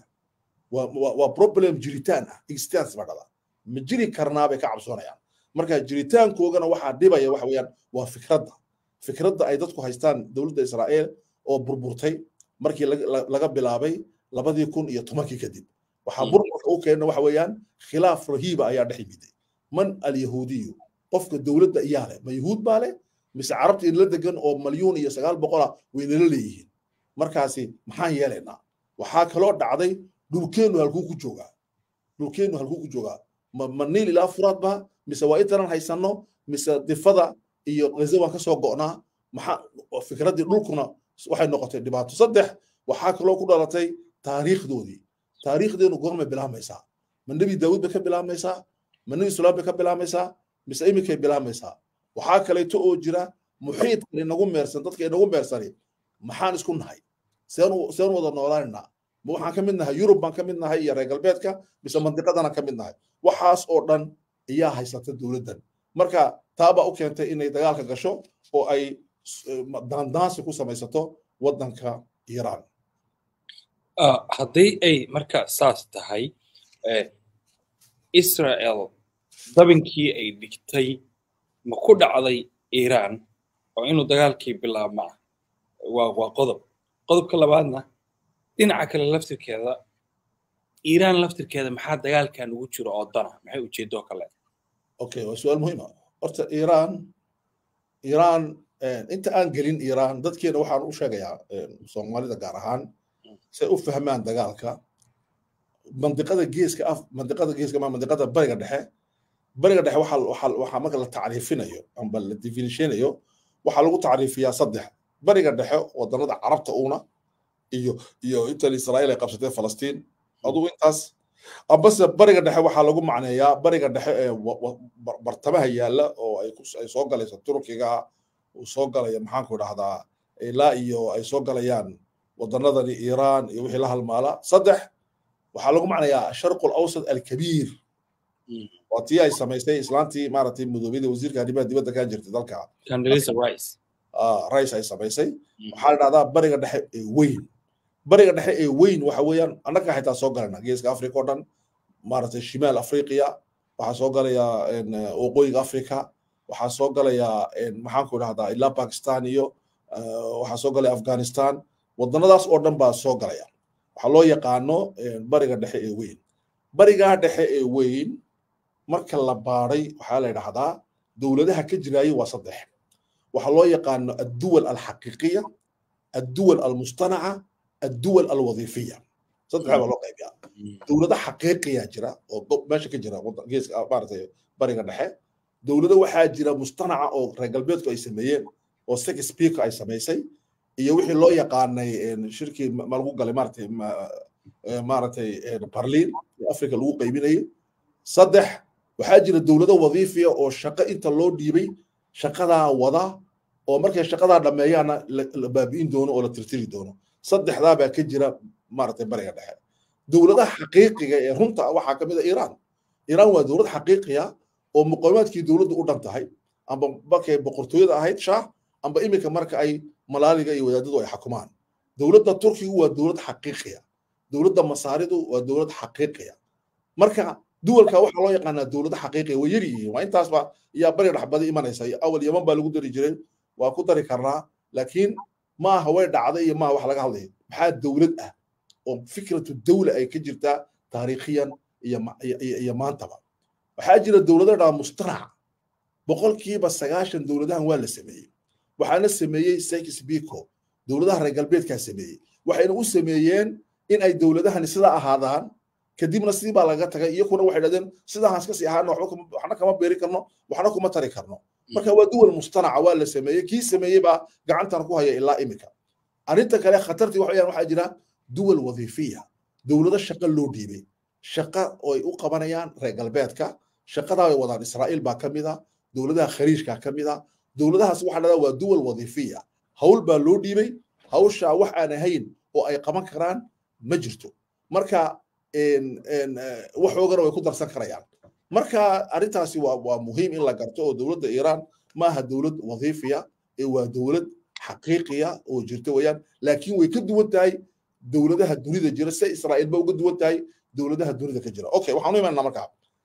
waa problem jiritaan ah existence baa dhada ma jiri karnaa bay ka cabsoonayaan marka jiritaankoogana waxaa dhibaya waxa weeyaan waa fikradda fikradda ay dadku haystaan dowladda israa'iil oo burburtay markii laga bilaabay labadii kun iyo tobankii kadib waxaa burburka u keena waxa weeyaan khilaaf rahiiba ayaa dhex yimiday man alyahuudiyu qofka dowladda iyaa leh ma yuhuud baa leh mise carabta inla degan oo malyuun iyo sagaal boqola waynala leeyihiin markaasi maxaan yeelaynaa waxaa kaloo dhacday dhulkeennu halkuu ku joogaa dhulkeennu halkuu ku joogaa ma ma niil ilaa furaad ba mise waa intanan haysanno mise difada iyo gaza waan ka soo go'naa maxaa fikraddii dhulkuna waxay noqotay dhibaato saddex waxaa kaloo ku dhalatay taariikhdoodii taariikhdeenu goormay bilaabmaysaa ma nebi daawud bay ka bilaabmaysaa ma nebi sulaam bay ka bilaabmaysaa mise iminkay bilaabmaysaa waxaa kaleeto oo jira muxiidkan inagu meersan dadka inagu meersani maxaan isku nahay seen seen wada noolaanaynaa ma waxaan ka mid nahay yurub baan ka mid nahay iyo reer galbeedka mise mandiqadana ka mid nahay waxaas oo dhan ayaa haysata dowladdan marka taabaa u keentay inay dagaalka gasho oo ay daandaansi ku samaysato waddanka iiraan haddii ay marka saas tahay israel dabinkii ay dhigtay ma ku dhacday iiraan oo inuu dagaalkii bilaabmaa waa waa qodob qodobka labaadna dhinaca kale laftirkeeda iiraan laftirkeeda maxaa dagaalkan ugu jiro oo dana maxay ujeedoo kale okay waa su-aal muhiima horta iiraan iiraan inta aan gelin iiraan dadkeena waxaan u sheegayaa soomaalida gaar ahaan say u fahmaan dagaalka mandiqada geeska af mandiqada geeska ma mandiqada bariga dhexe bariga dhexe waxaa waxaa waxaa marka la tacriifinayo amba la definishanayo waxaa lagu tacriifiyaa saddex bariga dhexe wadanada carabta uuna iyo iyo intan israa'iil ay qabsatay falastiin adugu intaas ambase bariga dhexe waxaa lagu macneeyaa bariga dhexe ee bartamaha yaalla oo ay ay soo galayso turkiga uu soo galaya maxaanku idhahdaa ilaa iyo ay soo galayaan wadanadani iiraan iyo wixii la halmaala saddex waxaa lagu macnayaa asharqu alawsat alkabiir waa tii ay samaysay islaantii maaragtay mudoobiyada wasiirka arrimaha dibadda ka jirtay dalka rice ay samaysay waxaa la dhahdaa bariga dhexe ee weyn bariga dhexe ee weyn waxa weeyaan annaga xitaa soo galana geeska africa oo dhan maaragtay shimaal afriqiya waxaa soo galaya waqooyiga africa waxaa soo galaya maxaanku idhahdaa ilaa pakistan iyo waxaa soo galaya afghanistan wadanadaas oo dhan baa soo galaya waxaa loo yaqaano bariga dhexe ee weyn barigaa dhexe ee weyn marka la baadhay waxaa la yidhahdaa dowladaha ka jiraayay waa saddex waxaa loo yaqaano adduwal alxaqiiqiya adduwal almustanaca adduwal alwadiifiya saddexa baa loo qaybiyaa dowlado xaqiiqiya jira oo meesha ka jira geeska maaragtay bariga dhexe dowlado waxaa jira mustanaca oo reer galbeedku ay sameeyeen oo six speaker ay samaysay iyo wixii loo yaqaanay shirkii ma lagu galay maaragtay maaragtay barliin africa lagu qaybinayay saddex waxaa jira dowlado wadiifiya oo shaqo inta loo dhiibay shaqadaa wada oo markay shaqadaa dhammeeyaana la baabi'in doono oo la tirtiri doono saddexdaa baa ka jira maaragtay bariga dhexe dowladaha xaqiiqiga ee runta waxaa ka mid a iiraan iiraan waa dowlad xaqiiqiya oo muqawimaadkii dowladdu u dhan tahay amba markay boqortooyada ahayd shaah amba iminka marka ay malaaliga iyo wadaadadu ay xukumaan dowladda turkigu waa dowlad xaqiiqiya dowladda masaaridu waa dowlad xaqiiqiya marka duwalka waxaa loo yaqaanaa dowlado xaqiiqiya way yar yihiin waa intaasba yaa bari dhaxbadi imanaysa awal yaman baa lagu dari jiray waa ku dari karnaa laakiin maaha way dhacday iyo maaha wax laga hadlaya maxaa dowlad ah oo fikratu dawla ay ka jirtaa taariikhiyan iyo maantaba waxaa jira dowlado dhaa mustanac boqolkiiba sagaashan dowladahan waa la sameeyey waxaana sameeyey sekis biko dowladaha reer galbeedkaa sameeyey waxayna u sameeyeen in ay dowladahani sidaa ahaadaan kadibna sidii baa laga tagay iyakuna waxay dhahdeen sidahaan iska sii ahaana waxna kama beeri karno waxna kuma tari karno marka waa duwal mustanaca waa la sameeyey kii sameeyey baa gacantan ku haya ilaa imika arrinta kale khatartii waxa weyaan waxaa jira duwal wadiifiya dowlado shaqo loo dhiibay shaqa oo ay u qabanayaan reer galbeedka shaqadaa ay wadaan israa'iil baa ka mid a dowladaha khariijka ka mid a dowladahaas waxaa dhahdaa waa duwal wadiifiya hawl baa loo dhiibay hawshaa wax aan ahayn oo ay qaban karaan ma jirto marka waxoogana way ku darsan karayaan marka arrintaasi waa waa muhiim in la garto oo dowladda iiraan maaha dowlad wadiifiya ee waa dowlad xaqiiqiya oo jirta weeyaan laakiin way ka duwan tahay dowladaha dunida jira sida israa'iil ba uga duwan tahay dowladaha dunida ka jira okay waxaan u imaanaa markaa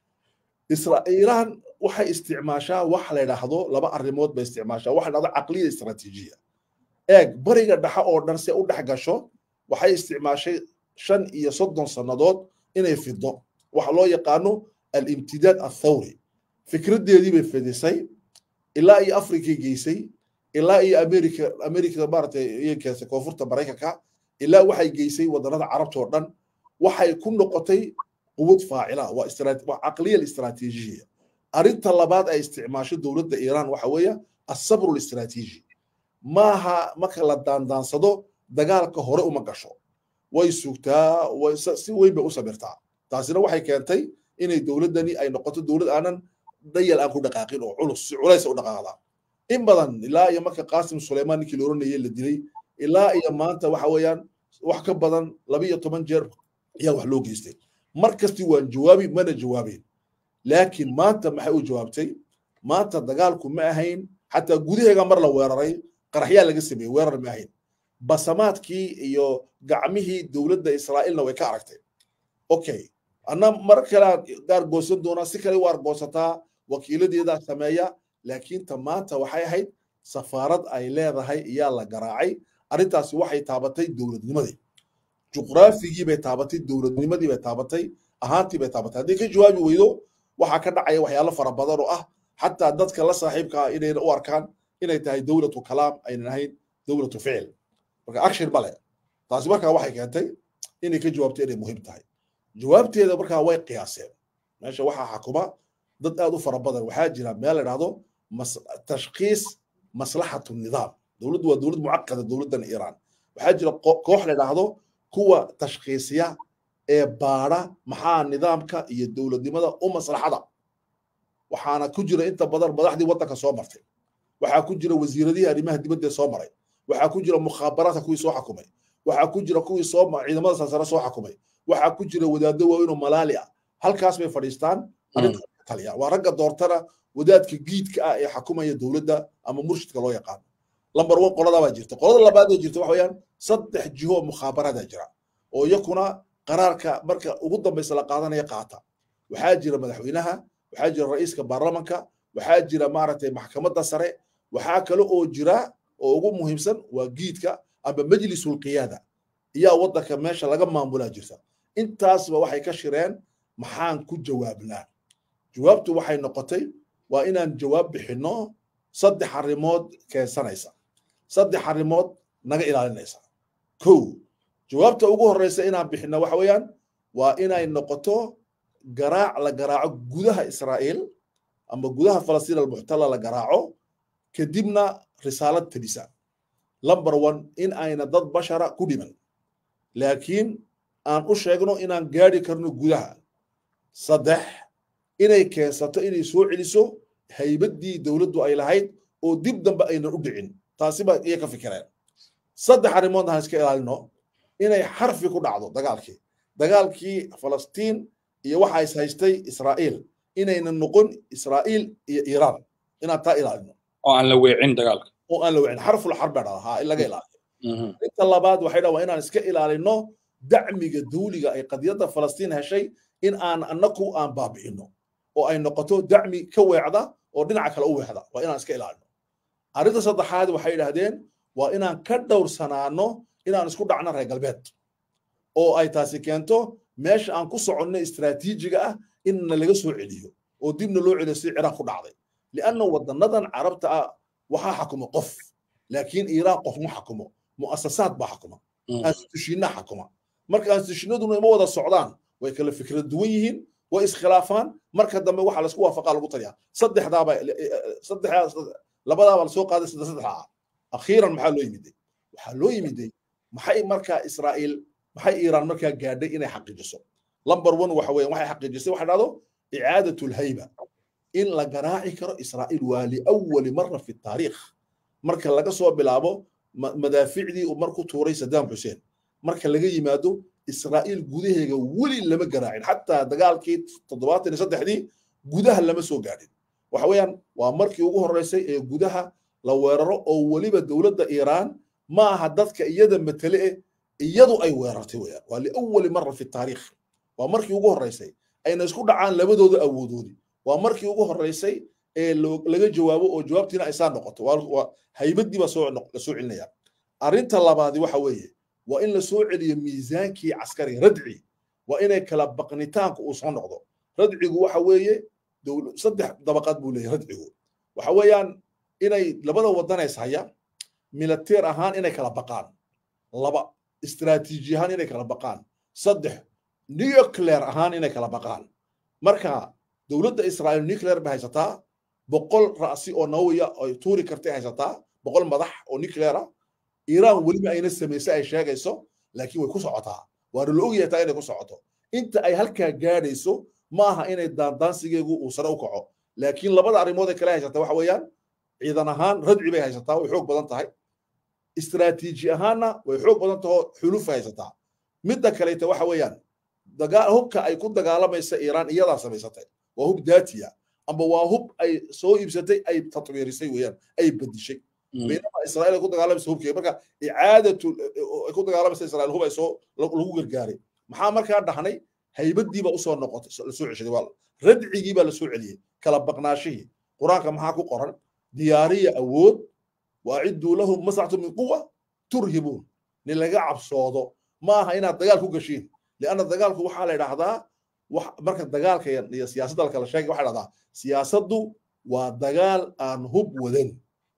iiraan waxay isticmaashaa wax la yidhaahdo laba arrimood bay isticmaashaa waxa la dhahdo caqliya istaraatiijiya eeg bariga dhexe oo dhan si u dhex gasho waxay isticmaashay shan iyo soddon sannadood inay fido waxa loo yaqaano alimtidaad athawri fikraddeedii bay fidisay ilaa iyo afrikay geysay ilaa iyo america america maaragtay iyay keensay koonfurta maraykanka ilaa waxay geysay wadannada carabta oo dhan waxay ku noqotay quwad faacila waa waa caqliya istaraatiijiya arrinta labaad ay isticmaasho dowladda iiraan waxa weeye asabru listraatiiji maaha marka la daandaansado dagaalka hore uma gasho way sugtaa si weyn bay u sabirtaa taasina waxay keentay inay dowladdani ay noqoto dowlad aanan dayal aan ku dhaqaaqin oo culus si culays u dhaqaaqda in badan ilaa iyo marka qaasim suleymaan ninkii la oranayay la dilay ilaa iyo maanta waxa weeyaan wax ka badan laba iyo toban jeer ayaa wax loo geystay mar kasti waan jawaabi mana jawaabeen laakiin maanta maxay u jawaabtay maanta dagaalku ma ahayn xataa gudaheega mar la weeraray qaraxyaa laga sameeyey weerar ma ahayn basamaadkii iyo gacmihii dowladda israa'iilna way ka aragtay okay anna mar kale gaar goosan doonaa si kale u argoosataa wakiiladeedaa sameeya laakiin ta maanta waxay ahayd safaarad ay leedahay iyaa la garaacay arrintaasi waxay taabatay dowladnimadii juqraafigii bay taabatay dowladnimadii bay taabatay ahaantii bay taabatay haddii ka jawaabi weydo waxaa ka dhacaya waxyaalo fara badan oo ah xataa dadka la saaxiibka ah inayna u arkaan inay tahay dowlatu kalaam aynan ahayn dowlatu ficil marka action male taasi markaa waxay keentay inay ka jawaabto inay muhiim tahay jawaabteeda markaa way qiyaaseen meesha waxaa xakuma dad aad u fara badan waxaa jira meel la dhahdo tashkiis maslaxatu nidaam dowladdu waa dowlad mucaqada dowladdan iiraan waxaa jira koox la dhahdo kuwa tashkiisiya ee baadha maxaa nidaamka iyo dowladnimada u maslaxada waxaana ku jira inta badan madaxdii waddanka soo martay waxaa ku jira wasiiradihii arrimaha dibadda soo maray waxaa ku jira mukhaabaraadka kuwii soo xakumay waxaa ku jira kuwii soo ciidamada sarsare soo xakumay waxaa ku jira wadaaddo waaweyn oo malaali ah halkaas bay fadhiistaan taliya waa ragga doortana wadaadka giidka ah ee xakumaya dowladda ama murshidka loo yaqaano lambar one qoladaa baa jirta qolada labaad ee jirta waxa weeyaan saddex jiho oo mukhaabaraada jira oo iyakuna qaraarka marka ugu dambaysa la qaadanaya qaata waxaa jira madaxweynaha waxaa jira ra'iiska baarlamanka waxaa jira maaragtay maxkamadda sare waxaa kale oo jira oo ugu muhiimsan waa giidka ama majlisul qiyaada iyaa waddanka meesha laga maamulaa jirta intaasba waxay ka shireen maxaan ku jawaabnaa jawaabtu waxay noqotay waa inaan jawaab bixinno saddex arrimood keensanaysa saddex arrimood naga ilaalinaysa kow jawaabta ugu horreysa inaan bixinno waxa weeyaan waa inay noqoto garaac la garaaco gudaha israa'iil ama gudaha falastiin almuxtala la garaaco kadibna risaalad tadhisa number one in ayna dad bashara ku dhiman laakiin aan u sheegno inaan gaadhi karno gudaha saddex inay keensato inay soo celiso haybaddii dowladdu ay lahayd oo dib dambe aynan u dhicin taasi baa iya ka fikireen saddex arrimood aan iska ilaalino inay xarfi ku dhacdo dagaalkii dagaalkii falastiin iyo waxa is haystay israa'iil inaynan noqon israa'iil iyo iiraan inaan taa ilaalino oo aan la weecin dagaalka oo aan la weecin xarful xarbe dhada ha in laga ilaaliyo inta labaad waxay dhaa waa inaan iska ilaalino dacmiga dawliga ay qadiyadda falastiin heshay in aan annaku aan baabi'ino oo ay noqoto dacmi ka weecda oo dhinaca kale u weecda waa inaan iska ilaalino arrinta saddexaad waxay idhahdeen waa inaan ka dhowrsanaano inaan isku dhacno reer galbeed oo ay taasi keento meesha aan ku soconno istraatiijiga ah inna laga soo celiyo oo dibna loo celiyo si ciraaq ku dhacday lianna wadanadan carabta ah waxaa xakuma qof laakiin iiraan qof ma xakumo mu'asasaad baa xakuma aanstushiinna xakuma marka aanstushiinaduna ima wada socdaan way kala fikrad duwan yihiin way iskhilaafaan marka dambe waxa laisku waafaqaa lagu taliyaa saddexdaaba saddexdaa labadaaba lasoo qaaday saddex saddexdaa akhiiran maxaa loo yimiday waxaa loo yimiday maxay markaa israa'iil maxay iiraan markaa gaadhay inay xaqiijiso lamber one waxa weeyaan waxay xaqiijisay waxa dhahdo icaadatu lhayba in la garaaci karo israa'iil waa liawali mara fi taariikh marka laga soo bilaabo madaaficdii uu marku tuuray sadaam xuseen marka laga yimaado israa'iil gudaheega weli lama garaacin xataa dagaalkii toddobaatan iyo saddexdii gudaha lama soo gaadhin waxa weeyaan waa markii ugu horreysay ee gudaha la weeraro oo weliba dowladda iiraan ma aha dadka iyada matale eh iyadu ay weerartay weeyaan waa liawali mara fi taariikh waa markii ugu horreysay ayna isku dhacaan labadooda awoodoodi waa markii ugu horreysay ee laga jawaabo oo jawaabtiina ay saa noqoto waa haybadii baa soo la soo celinaya arrinta labaadi waxa weeye waa in la soo celiyo miisaankii caskariga radci waa inay kala baqnitaanku uu soo noqdo radcigu waxa weeye saddex dabaqaad buu leeyahay radcigu waxa weeyaan inay labada wadanays haya militeer ahaan inay kala baqaan laba istiraatiiji ahaan inay kala baqaan saddex nuclear ahaan inay kala baqaan marka dowladda israa'iil nuclear bay haysataa boqol ra'si oo nawiya ay tuuri kartay haysataa boqol madax oo nuclear ah iiraan weliba ayna samaysay ay sheegayso laakiin way ku socotaa waana la ogyahay taa inay ku socoto inta ay halkaa gaadhayso ma aha inay daandaansigeegu uu sare u kaco laakiin labada arrimood ee kale haysataa waxa weeyaan ciidan ahaan radci bay haysataa way xoog badan tahay istiraatiiji ahaanna way xoog badan tahoo xuluf haysataa midda kaleeta waxa weeyaan hubka ay ku dagaalamaysa iiraan iyadaa samaysatay waa hub daatiya amba waa hub ay soo iibsatay ay tatwiirisay weeyaan ay bedishay baynama israa'iil ay ku dagaalamaysa hubkeega marka icaadatu ay ku dagaalamaysa israa'iil hub ay soo lagu gargaaray maxaa markaa dhahnay haybadiiba usoo noqotay la soo ceshaday waa radcigiibaa la soo celiyey kala baqnaashihii qur-aanka maxaa ku qoran diyaariya awood waacidduu lahum masractu min quwa turhibuun nin laga cabsoodo ma aha inaad dagaal ku gashiin lianna dagaalku waxaa la idhaahdaa marka dagaalka iyo siyaasadda kala sheegay waxaa dhahdaa siyaasaddu waa dagaal aan hub wadan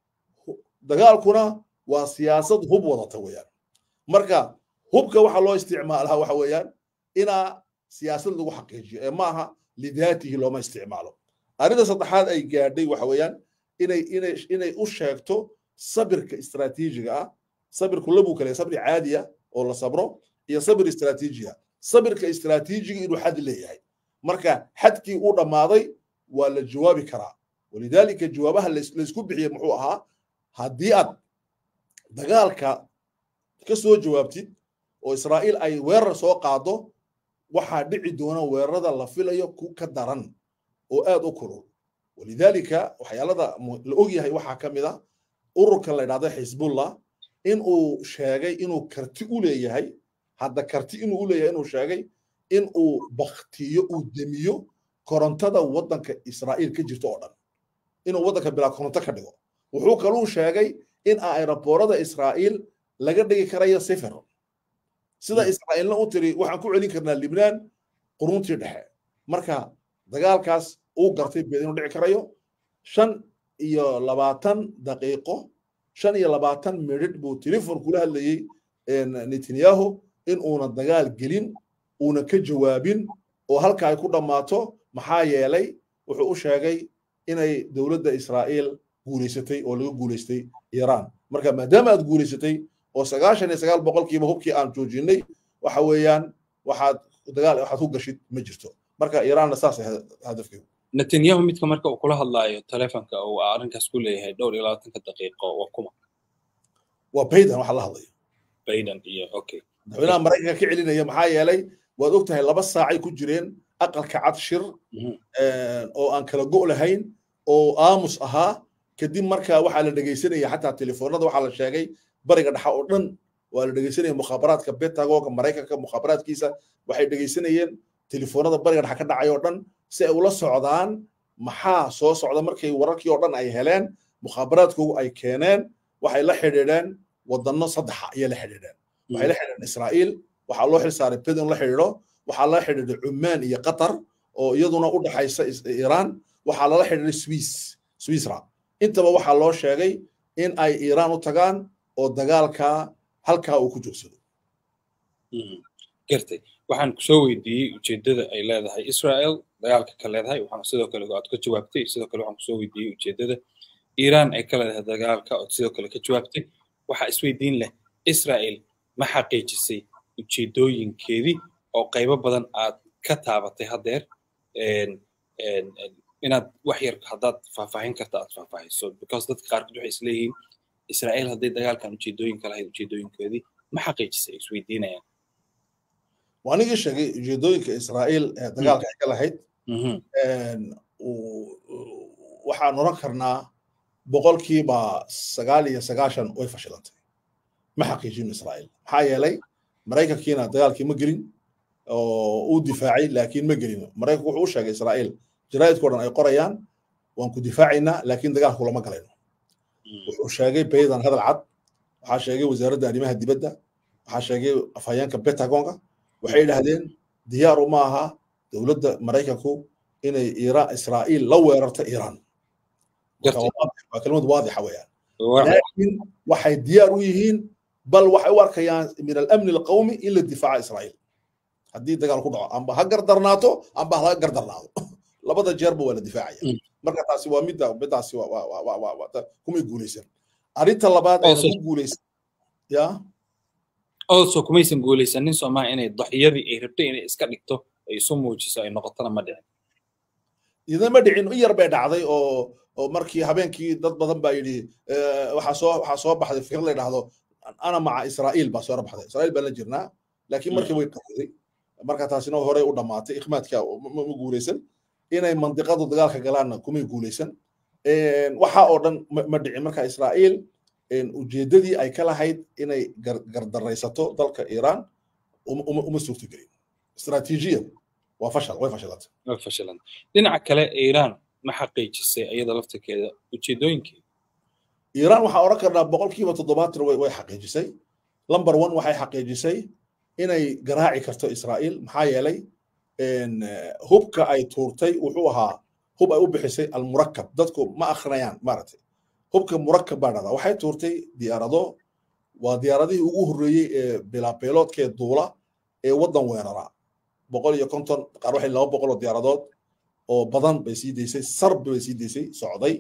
dagaalkuna waa siyaasad hub wadata weeyaan marka hubka waxaa loo isticmaalaa waxa weeyaan inaa siyaasad lagu xaqiijiyo ee maaha lidaatihi looma isticmaalo arrinta saddexaad ay gaadhay waxa weeyaan inay inay inay u sheegto sabirka istaraatiijiga ah sabirku labuu kale sabri caadiya oo la sabro iyo sabir istaraatiijiga sabirka istaraatiijiga inuu xad leeyahay marka xadkii uu dhammaaday waa la jawaabi karaa walidaalika jawaabaha laysku bixiyey muxuu ahaa haddii aad dagaalka ka soo jawaabtid oo israa'iil ay weerar soo qaado waxaa dhici doona weerarada la filayo ku ka daran oo aad u kulul walidaalika waxyaalada la ogyahay waxaa ka mid a ururka la yidhahdo xisbullah in uu sheegay inuu karti u leeyahay hadda karti inuu u leeyahay inuu sheegay in uu baktiyo uu demiyo korontada waddanka israa'iil ka jirto oo dhan inuu waddanka bilaa koronto ka dhigo wuxuu kaluu sheegay in aeroboorada israa'iil laga dhigi karayo sifir sida israa'iilna u tiri waxaan ku celin karnaa libnaan quruntii dhexe marka dagaalkaas uu gartay beed inuu dhici karayo shan iyo labaatan daqiiqo shan iyo labaatan midhidh buu telefon kula hadlayey netanyahu in uuna dagaal gelin uuna ka jawaabin oo halka ay ku dhammaato maxaa yeelay wuxuu u sheegay inay dowladda israa'iil guulaysatay oo laga guulaystay iiraan marka maadaama aad guulaysatay oo sagaashan iyo sagaal boqolkiiba hubkii aan joojinay waxa weeyaan waxaad dagaal waxaad ku gashid ma jirto marka iiraanna saas hadafkeedu netanyahu midka marka uu kula hadlaayo telefonka uu arrinkaas ku leeyahay dhowr iyo labaatanka daqiiqo waa kuma waa baydan waxa la hadlaya baydan iyo okay madaxweynaha maraykanka ka celinaya maxaa yeelay waad og tahay laba saacay ku jireen aqalka cad shir oo aan kala go' lahayn oo aamus ahaa kadib marka waxaa la dhegaysanaya xataa telefoonada waxaa la sheegay bariga dhexa oo dhan waa la dhegaysanaya mukhaabaraadka betagoga maraykanka mukhaabaraadkiisa waxay dhegaysanayeen telefoonada bariga dhexa ka dhacay oo dhan si ay ula socdaan maxaa soo socda markay wararkii oo dhan ay heleen mukhaabaraadkoogu ay keeneen waxay la xidhiidheen wadano saddexa ayay la xidhiidheen waxay la xidhiidheen israa'iil waxaa loo xilsaaray bedin la xidhiidho waxaa lala xidhiidhay cumaan iyo qatar oo iyaduna u dhaxaysa iiraan waxaa lala xidhiidhay swiss swissra intaba waxaa loo sheegay in ay iiraan u tagaan oo dagaalka halkaa uu ku joogsado gartay waxaan kusoo weydiiyey ujeeddada ay leedahay israel dagaalka ka leedahay waxaan sidoo kale aad ka jawaabtay sidoo kale waxaan kusoo weydiiyey ujeeddada iiraan ay ka leedahay dagaalka ood sidoo kale ka jawaabtay waxaa isweydiin leh israel ma xaqiijisay ujeeddooyinkeedii oo qaybo badan aad ka taabatay haddeer inaad wax yar haddaad faahfaahin karta aad faahfaahiso because dadka qaarkood waxay isleeyihiin israel hadday dagaalkan ujeeddooyinka lahayd ujeeddooyinkoodii ma xaqiijisay isweydiinayaan waanigii sheegay ujeeddooyinka israa'iil ee dagaalka ay ka lahayd waxaan oran karnaa boqolkiiba sagaal iyo sagaashan way fashilantay ma xaqiijin israa'iil maxaa yeelay maraykankiina dagaalkii ma gelin oo uu difaacay laakiin ma gelin maraykanku wuxuu u sheegay israa'iil jaraa'idkao dhan ay qorayaan waan ku difaacaynaa laakiin dagaalku lama galayno wuxuu sheegay baydan hadal cad waxaa sheegay wasaaradda arrimaha dibadda waxaa sheegay afhayeenka betagonga waxay idhaahdeen diyaaru ma aha dowladda maraykanku inay iiraan israa'iil la weerarto iiraan waa kelmad waadixa weeyaan laakiin waxay diyaar u yihiin bal waxay u arkayaan min alamni alqawmi in la difaaca israa'iil haddii dagaal ku dhaco amba ha gardarnaato amba ha gardarnaado labada jeerba waa la difaacaya marka taasi waa midda midaasi kumay guulaysan arrinta labaad ayna ku guulaysan ya also kumaysan guulaysanin soomaa inay daxiyadii ay rabtay inay iska dhigto ay isu muujiso ay noqotona ma dhicin idama dhicin in yar bay dhacday oo oo markii habeenkii dad badan baa yidhi waxaa soo waxaa soo baxday fikir la yidhaahdo ana maca israa'iil baa soo baxday israa'iil baan la jirnaa laakiin markii way qarooday marka taasina horey u dhammaatay ikhmaadka ma guulaysan inay mandiqadu dagaalka galaanna kumay guulaysan waxa oo dhan ma dhicin marka israa'iil ujeeddadii ay ka lahayd inay gardaraysato dalka iiraan uma suurtagelin istaraatiijiyan waa fashal way fashilantay way fashilantay dhinaca kale iiraan ma xaqiijisay iyada laftirkeeda ujeeddooyinkeeda iiraan waxaa odhan karnaa boqolkiiba toddobaatan way xaqiijisay lamber one waxay xaqiijisay inay garaaci karto israa'iil maxaa yeelay hubka ay tuurtay wuxuu ahaa hub ay u bixisay almurakab dadku ma akrinayaan maaragtay hubka murakab baa dhahdaa waxay tuurtay diyaarado waa diyaaradihii ugu horreeyey ee bilaabeeloodkee duula ee waddan weerara boqol iyo konton qaar waxay laba boqol oo diyaaradood oo badan bay sii daysay sarb bay sii daysay socday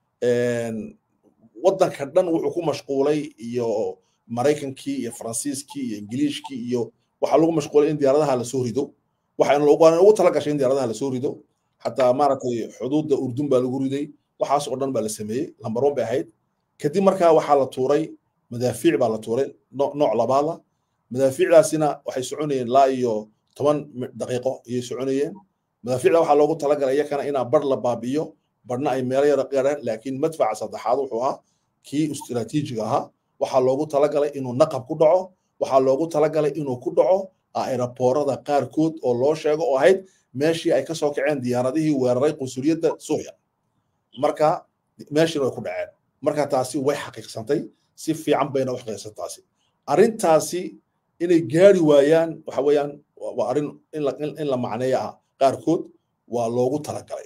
waddanka dhan wuxuu ku mashquulay iyo maraykankii iyo faransiiskii iyo ingiliishkii iyo waxaa lagu mashquulay in diyaaradaha lasoo rido waxaana ugu tala gashay in diyaaradaha lasoo rido xataa maaragtay xuduudda urdun baa lagu riday waxaas oo dhan baa la sameeyey lambar one bay ahayd kadib markaa waxaa la tuuray madaafiic baa la tuuray nooc labaada madaafiicdaasina waxay soconayeen laa iyo toban daqiiqo ayay soconayeen madaafiicda waxaa loogu talagalay iyakana inaa bar la baabi'iyo barna ay meelo yara qeeraan laakiin madfaca saddexaad wuxuu ahaa kii istiraatiijiga ahaa waxaa loogu talagalay inuu naqab ku dhaco waxaa loogu talagalay inuu ku dhaco aeroboorada qaarkood oo loo sheego oo ahayd meeshii ay kasoo kaceen diyaaradihii weeraray qunsuliyadda suuriya marka meeshiina way ku dhaceen marka taasi way xaqiiqsantay si fiican bayna u xaqiiqsan taasi arrintaasi inay gaari waayaan waxa weeyaan waa arrin in la macneeya ah qaarkood waa loogu talagalay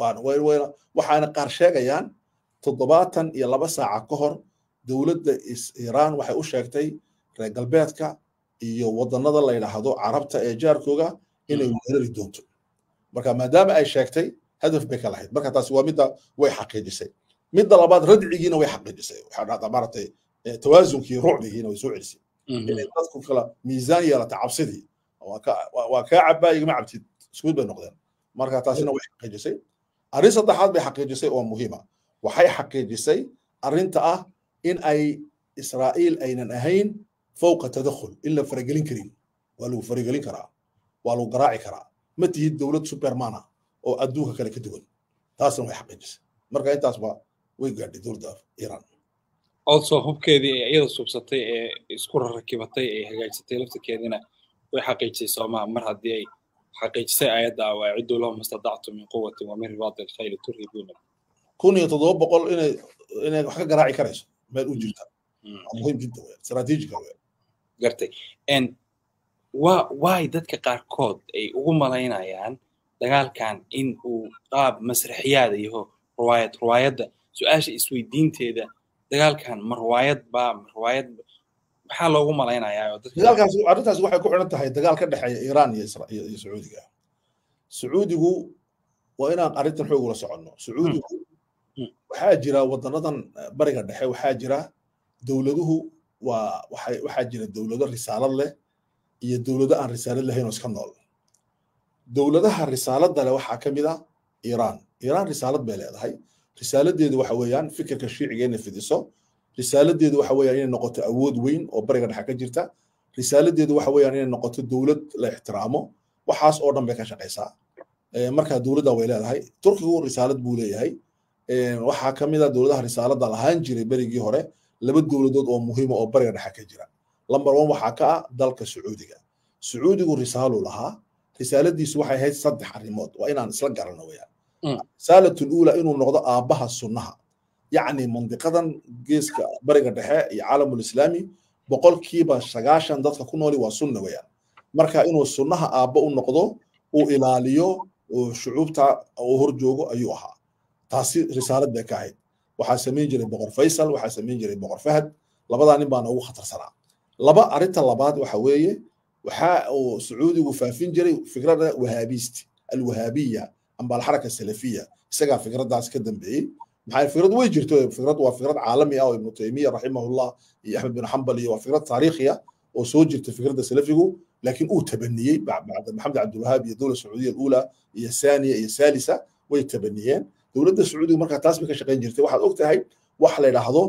waxaana qaar sheegayaan toddobaatan iyo laba saaca ka hor dowladda iiraan waxay u sheegtay reer galbeedka iyo wadannada la yidhaahdo carabta ee jaarkooga inay weerari doonto marka maadaama ay sheegtay hadaf bay ka lahayd marka taasi waa midda way xaqiijisay midda labaad radcigiina way xaqiijisay waxaa dhahdaa maaragtay tawaasunkii rucdigiina way soo celisay inay dadku kala miisaan yeelata cabsidii waa kaa cabaa igama cabtid iskuud bay noqdeen marka taasina way xaqiijisay arrin saddexaad bay xaqiijisay oo muhiima waxay xaqiijisay arrinta ah in ay israa'iil aynan ahayn fowqa tadakhul in la faragelin karin waa lagu faragelin karaa waa lagu garaaci karaa ma tihid dowlad supermana oo adduunka kale ka duwan taasna way xaqiijisay marka intaasba way gaadhay dowladda iiraan also hubkeedii ee iyada subsatay ee isku rakibatay ee hagaajisatay laftirkeediina way xaqiijisay soomaa mar haddii ay xaqiijisay ayadda awaaciddu lahum istadactu min quwatin wa min ribaati alkhayli turhibuuna kun iyo toddoba boqol inay inay wax ka garaaci karayso meel u jirta muhiim jidda weyn istaraatiijiga weyn gartay n waa waay dadka qaarkood ay ugu malaynayaan dagaalkan in uu qaab masraxiyaada yaho riwaayad riwaayadda su-aasha isweydiinteeda dagaalkan ma riwaayad baa ma riwaayad maxaa loogu malaynayaa dagaalkaas arrintaas waxay ku xidhan tahay dagaal ka dhexeeya iiraan iyo iyo sacuudiga sacuudigu waa inaan arrintan xoog ula soconno sacuudigu waxaa jira wadanadan bariga dhexe waxaa jira dowladuhu waa waxay waxaa jira dowlado risaalad leh iyo dowlado aan risaalad lahayn oo iska nool dowladaha risaaladda leh waxaa ka mid ah iiraan iiraan risaalad bay leedahay risaaladeedu waxa weeyaan fikirka shiiciga inay fidiso risaaladeedu waxa weeyaan inay noqoto awood weyn oo bariga dhexe ka jirta risaaladeedu waxa weeyaan inay noqoto dowlad la ixtiraamo waxaas oo dhan bay ka shaqaysaa marka dowladda way leedahay turkigu risaalad buu leeyahay waxaa ka mid a dowladaha risaaladda lahaan jiray berigii hore laba dowladood oo muhiima oo bariga dhexe ka jira lamber one waxaa ka ah dalka sacuudiga sacuudigu risaaluu lahaa risaaladiisu waxay ahayd saddex arrimood waa inaan isla garano weyaan risaalatu luula inuu noqdo aabbaha sunnaha yacni mandiqadan geeska bariga dhexe iyo caalamulislaami boqolkiiba sagaashan dadka ku nooli waa sunna weyaan marka inuu sunnaha aabba u noqdo uu ilaaliyo shucuubta uu hor joogo ayuu ahaa taasi risaalad bay ka ahayd waxaa samayn jiray boqor faysal waxaa samayn jiray boqor fahad labadaa nin baana ugu khatarsanaa laba arrinta labaad waxa weeye waxa uu sacuudigu faafin jiray fikradda wahaabiist alwahaabiya amba alxaraka salafiya isagaa fikraddaas ka dambeeyey maxaa fikrad way jirto fikrad waa fikrad caalami ah oo ibnu taymiya raximahullah iyo axmed bin xambal iyo waa fikrad taariikhiya oo soo jirta fikradda salafigu laakiin uu tabaniyey bacda maxamed cabdilwahaab iyo dowla sacuudiya alula iyo saaniya iyo saalisa way tabaniyeen dowladda sacuudiga markaa taas bay ka shaqayn jirtay waxaad og tahay wax la yidhaahdo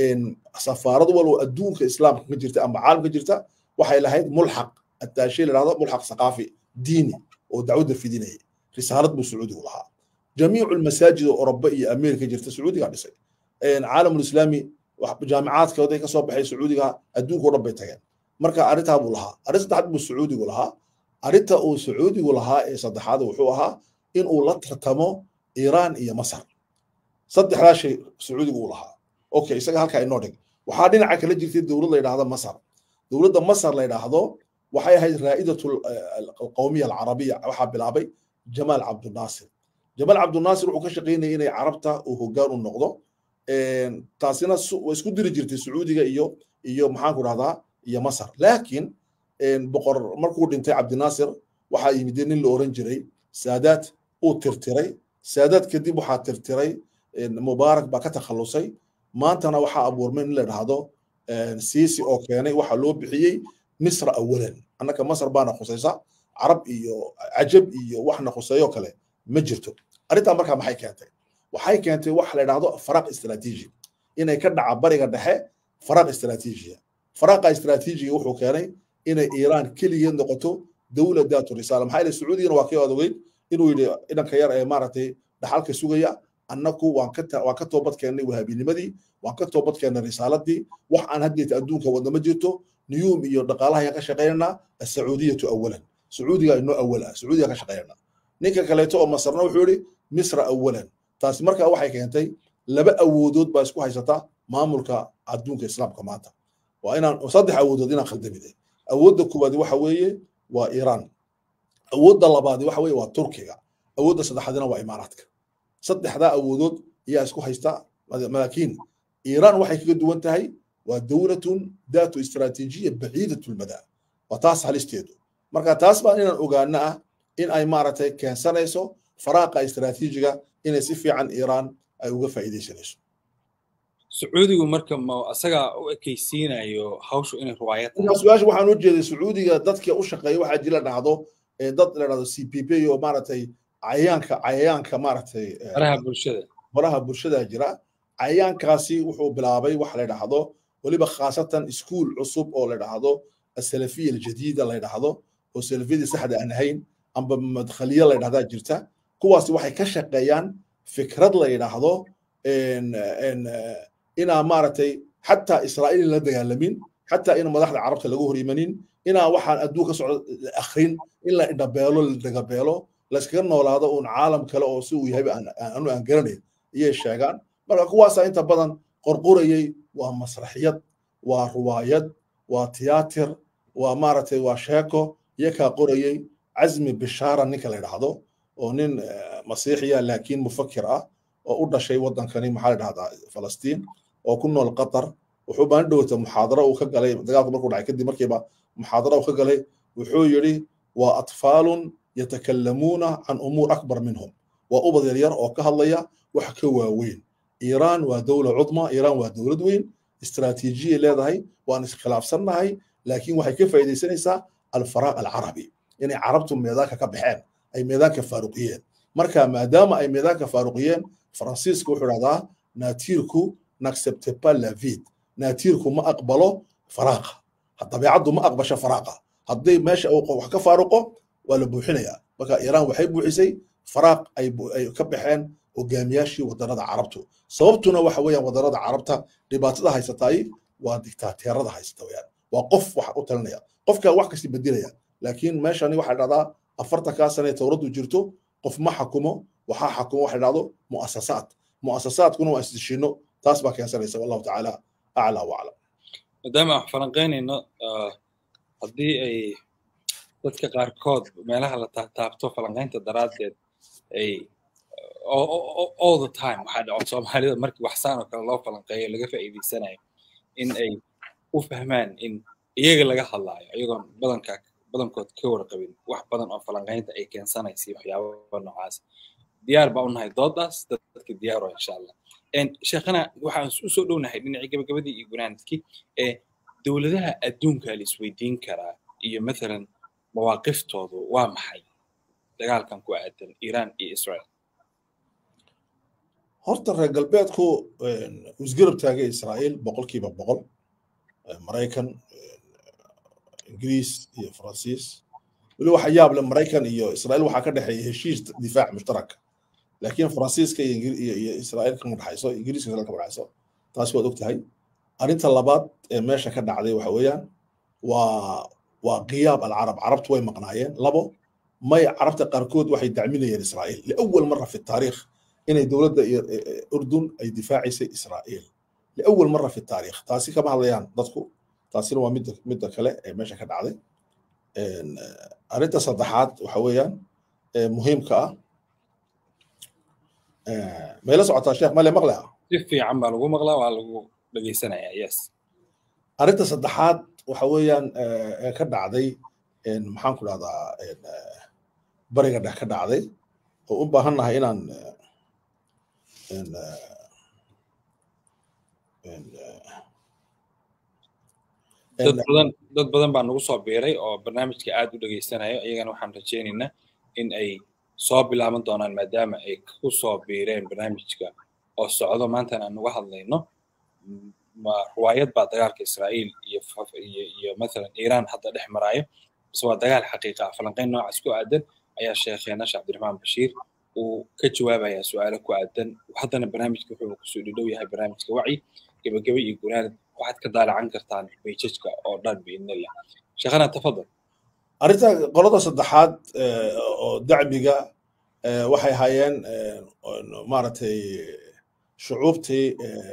safaarad walbo adduunka islaamka ka jirta amba caalamka jirta waxay lahayd mulxaq attaashe la yidhahdo mulxaq saqaafi diini oo dacwadda fidinayay risaalad buu sacuudigu lahaa jamiicu lmasaajid oo oroba iyo ameerika jirta sacuudiga dhisay caalamulislaami jaamicaadkooday ka soo baxay sacuudiga adduunka o dhan bay tageen marka arrintaa buu lahaa arrin saddexaad buu sacuudigu lahaa arrinta uu sacuudigu lahaa ee saddexaad wuxuu ahaa in uu la tartamo iiraan iyo masar saddexdaa shay sacuudigu uu lahaa okay isaga halkaa inoo dhig waxaa dhinaca kala jirtay dowlad la yidhaahdo masar dowladda masar la yidhaahdo waxay ahayd raa'idatu alqawmiya alcarabiya waxaa bilaabay jamaal cabdunaasir jamaal cabdunaasir wuxuu ka shaqaynayay inay carabta uu hoggaan u noqdo taasina way isku diri jirtay sacuudiga iyo iyo maxaan ku dhahdaa iyo masar laakiin boqor markuu dhintay cabdinaasir waxaa yimidee nin la oran jiray saadaad uu tirtiray saadaad kadib waxaa tirtiray mubaarak baa ka takhallusay maantana waxaa abuurmay in la dhahdo siisi oo keenay waxaa loo bixiyey misra awalan annaka masar baana khusaysa carab iyo cajab iyo waxna khuseeyo kale ma jirto arrintaa markaa maxay keentay waxay keentay wax la dhahdo faraq istiraatiiji inay ka dhaca bariga dhexe faraq istiraatiijiya faraqa istiraatiijiga wuxuu keenay inay iiraan keligeed noqoto dowla daatu risaala maxaa yeele sacuudigana waa kii adogeyd inuu yidhi dhanka yar ee maaragtay dhaxalka sugaya annaku waan ka waan ka toobad keennay wahaabinimadii waan ka toobad keennay risaaladii wax aan hadgeeta adduunka wadna ma jirto niyuum iyo dhaqaalaha ayaan ka shaqaynaynaa asacuudiyatu awalan sacuudiga inoo awal ah sacuudiga ka shaqaynaynaa ninka kaleeto oo masarna wuxuu yidhi misra awalan taasi markaa waxay keentay laba awoodood baa isku haysata maamulka adduunka islaamka maanta waa inaan saddex awoodood inaan khaldamide awoodda koowaadi waxa weeye waa iiraan awoodda labaadi waxa weeye waa turkiga awoodda saddexaadina waa imaaraadka saddexdaa awoodood ayaa isku haysta laakiin iiraan waxay kaga duwan tahay waa dowlatun daatu istiraatiijiya baciidatu lmadaa waa taas halisteedu marka taas baan inaan ogaano ah in ay maaragtay keensanayso faraaqa istiraatiijiga inay si fiican iiraan ay uga faa'iidaysanayso sacuudigu marka ma asagaa u ekaysiinayo hawshu inay ruwaayad tahay su-aasha waxaan u jeeday sacuudiga dadka u shaqeeya waxaa jira dhahdo dad la dhahdo c p p oo maaragtay cayayaanka cayayaanka maaragtay baraha bulshada baraha bulshada jira cayayaankaasi wuxuu bilaabay wax la dhahdo weliba khaasatan iskuul cusub oo la dhahdo asalafiya aljadiida la dhahdo oo salafiyadii saxda aan ahayn amba madkhaliya la dhahdaa jirta kuwaasi waxay ka shaqeeyaan fikrad la yidhaahdo inaa maaragtay xataa israa'iil la dagaalamin xataa in madaxda carabta laga hor imanin inaa waxaan adduun ka socdo la akhrin in la indhabeelo la dagabeelo layskaga noolaado uun caalam kale oo si uu yahayba anu aan garanayn iyay sheegaan marka kuwaasaa inta badan qorqorayay waa masraxiyad waa ruwaayad waa tiyaatir waa maaragtay waa sheeko iyakaa qorayay casmi bishaara ninka la yidhaahdo oo nin masiixiya laakiin mufakir ah oo u dhashay waddankani maxaa la dhahdaa falastiin oo ku nool qatar wuxuu baan dhowata muxaadaro uu ka galay dagaalku markuu dhacay kadib markiiba muxaadaro uu ka galay wuxuu yidhi waa atfaalun yatakallamuuna can umuur akbar minhum waa ubad yaryar oo ka hadlaya wax ka waaweyn iiraan waa dowla cudma iiraan waa dowlad weyn istiraatiijiyay leedahay waan iskhilaafsannahay laakiin waxay ka faa'iidaysanaysaa alfaraaq alcarabi inay carabtu meedaanka ka baxeen ay meedaanka faaruqiyeen marka maadaama ay meedaanka faaruqiyeen faransiiska wuxuu dhahdaa naatiirku n'accepte pas la vide naatiirku ma aqbalo faraaqa dabeecaddu ma aqbasho faraaqa hadday meesha uu wax ka faaruqo waa la buuxinayaa marka iiraan waxay buuxisay faraaq ay ka baxeen hogaamiyaashii wadannada carabtu sababtuna waxa weeyaan wadannada carabta dhibaatada haysataay waa diktaateerada haysata weyaan waa qof wax u talinaya qofka wax kasti bedelaya laakiin meeshani waxaa dhahdaa afartankaa sane towraddu jirto qof ma xakumo waxaa xakumo waxa dhahdo mu'asasaad mu'asasaadkuna waa isdishino taas baa keensanaysa wallahu tacaala aclaa waclam maadaama aan falanqaynayno haddii ay dadka qaarkood meelaha la taabto falanqaynta daraaddeed ay all the time waxaa dhaco soomaalida markii waxsaan oo kale loo falanqeeyo laga faa'iidaysanayo in ay u fahmaan in iyaga laga hadlaayo iyagoon badanka badankood ka warqabin wax badan oo falanqaynta ay keensanaysa waxyaababa noocaas diyaar baa u nahay doodaas dadka diyaaro insha allah sheekhana waxaan u soo dhownahay dhinacii gabagabadii iyo gunaanadkii ee dowladaha adduunka la isweydiin karaa iyo mathalan mawaaqiftoodu waa maxay dagaalkan ku aadan iiraan iyo israel horta reer galbeedku isgarab taagay israa'iil boqolkiiba boqol maraykan ingiriis iyo faransiis weli waxa yaab leh maraykan iyo israa'iil waxaa ka dhexeeya heshiis difaac mushtaraka laakiin faransiiska iyo israa'iil kama dhexayso ingiriiska israel kama dhexayso taasi waad ogtahay arrinta labaad ee meesha ka dhacday waxa weeyaan waa waa qiyaab alcarab carabtu way maqnaayeen labo may carabta qaarkood waxay dacminayeen israa'iil liawal mara fi taariikh inay dowladda urdun ay difaacaysay israa'iil liawal mara fi taariikh taasi kama hadlayaan dadku taasina waa midda midda kale ee meesha ka dhacday arrinta saddexaad waxa weeyaan muhiimka ah mayla socotaa sheekh male maqlea si fiican baa lagu maqlaa waa lagu dhegaysanayaa yes arrinta saddexaad waxa weeyaan ee ka dhacday maxaan ku dhahdaa bariga dhex ka dhacday oo u baahannahay inaan dad badan dad badan baa nagu soo biiray oo barnaamijka aad u dhegaysanayo iyagana waxaan rajaynaynaa in ay soo bilaaban doonaan maadaama ay ku soo biireen barnaamijka oo socdo maantana aan uga hadlayno ma ruwaayad baa dagaalka israa'iil iyo iyo iyo mathalan iiraan hadda dhex maraayo base waa dagaal xaqiiqa ah falanqayn noocaas ku aadan ayaa sheekheena sheekh cabdiraxmaan bashiir uu ka jawaabayaa su-aalo ku aadan haddana barnaamijka wuxuu kusoo dhidhow yahay barnaamijka wacyi gebagebe iyo gunaanad waxaad ka daalacan kartaan bayjajka oo dhan biidnillah sheekhana tafadal arrinta qolada saddexaad oo dacmiga waxay hayeen maaragtay shucuubtii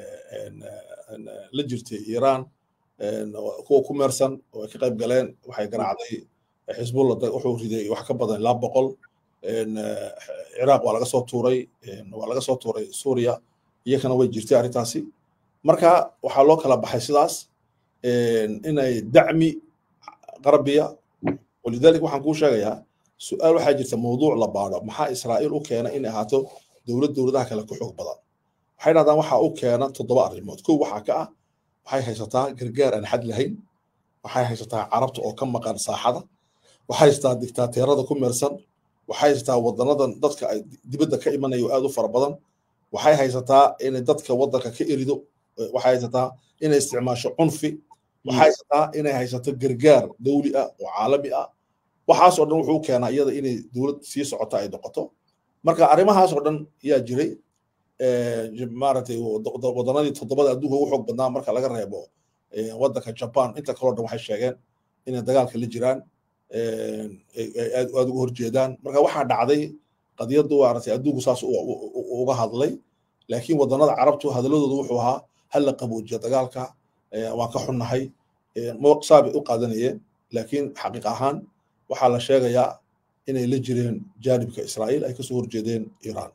la jirtay iiraan kuwa ku meersan oo ay ka qayb galeen waxay garaacday xisbullah wuxuu riday wax ka badan ilaa boqol ciraaq waa laga soo tuuray waa laga soo tuuray suuriya iyakana way jirtay arrintaasi marka waxaa loo kala baxay sidaas inay dacmi qarbiya walidalik waxaan kuu sheegayaa su-aal waxaa jirta mawduuc la baadho maxaa israa'iil u keena inay ahaato dowlad dowladaha kale ku xoog badan waxay dhahdaan waxaa u keena toddoba arrimood kow waxaa ka ah waxay haysataa gargaar aan xad lahayn waxay haysataa carabta oo ka maqan saaxada waxay haysataa diktaateerada ku meersan waxay haysataa wadanadan dadka ay dibadda ka imanayo aad u fara badan waxay haysataa inay dadka waddanka ka erido waxay haysataa inay isticmaasho cunfi waxay haysataa inay haysato gargaar dawli ah oo caalami ah waxaas oo dhan wuxuu keenaa iyada inay dowlad sii socota ay noqoto marka arrimahaas oo dhan yaa jiray maaragtay waddanadii toddobada adduunka ugu xoog badnaa marka laga reebo waddanka jaban inta kaloo dhan waxay sheegeen inay dagaalka la jiraan aad uga horjeedaan marka waxaa dhacday qadiyaddu maaragtay adduunku saas uga hadlay laakiin waddanada carabtu hadalladoodu wuxuu ahaa hal la qaboojiya dagaalka waan ka xunnahay saabay u qaadanayeen laakiin xaqiiq ahaan waxaa la sheegayaa inay la jireen jaanibka israa'iil ay kasoo horjeedeen iiraan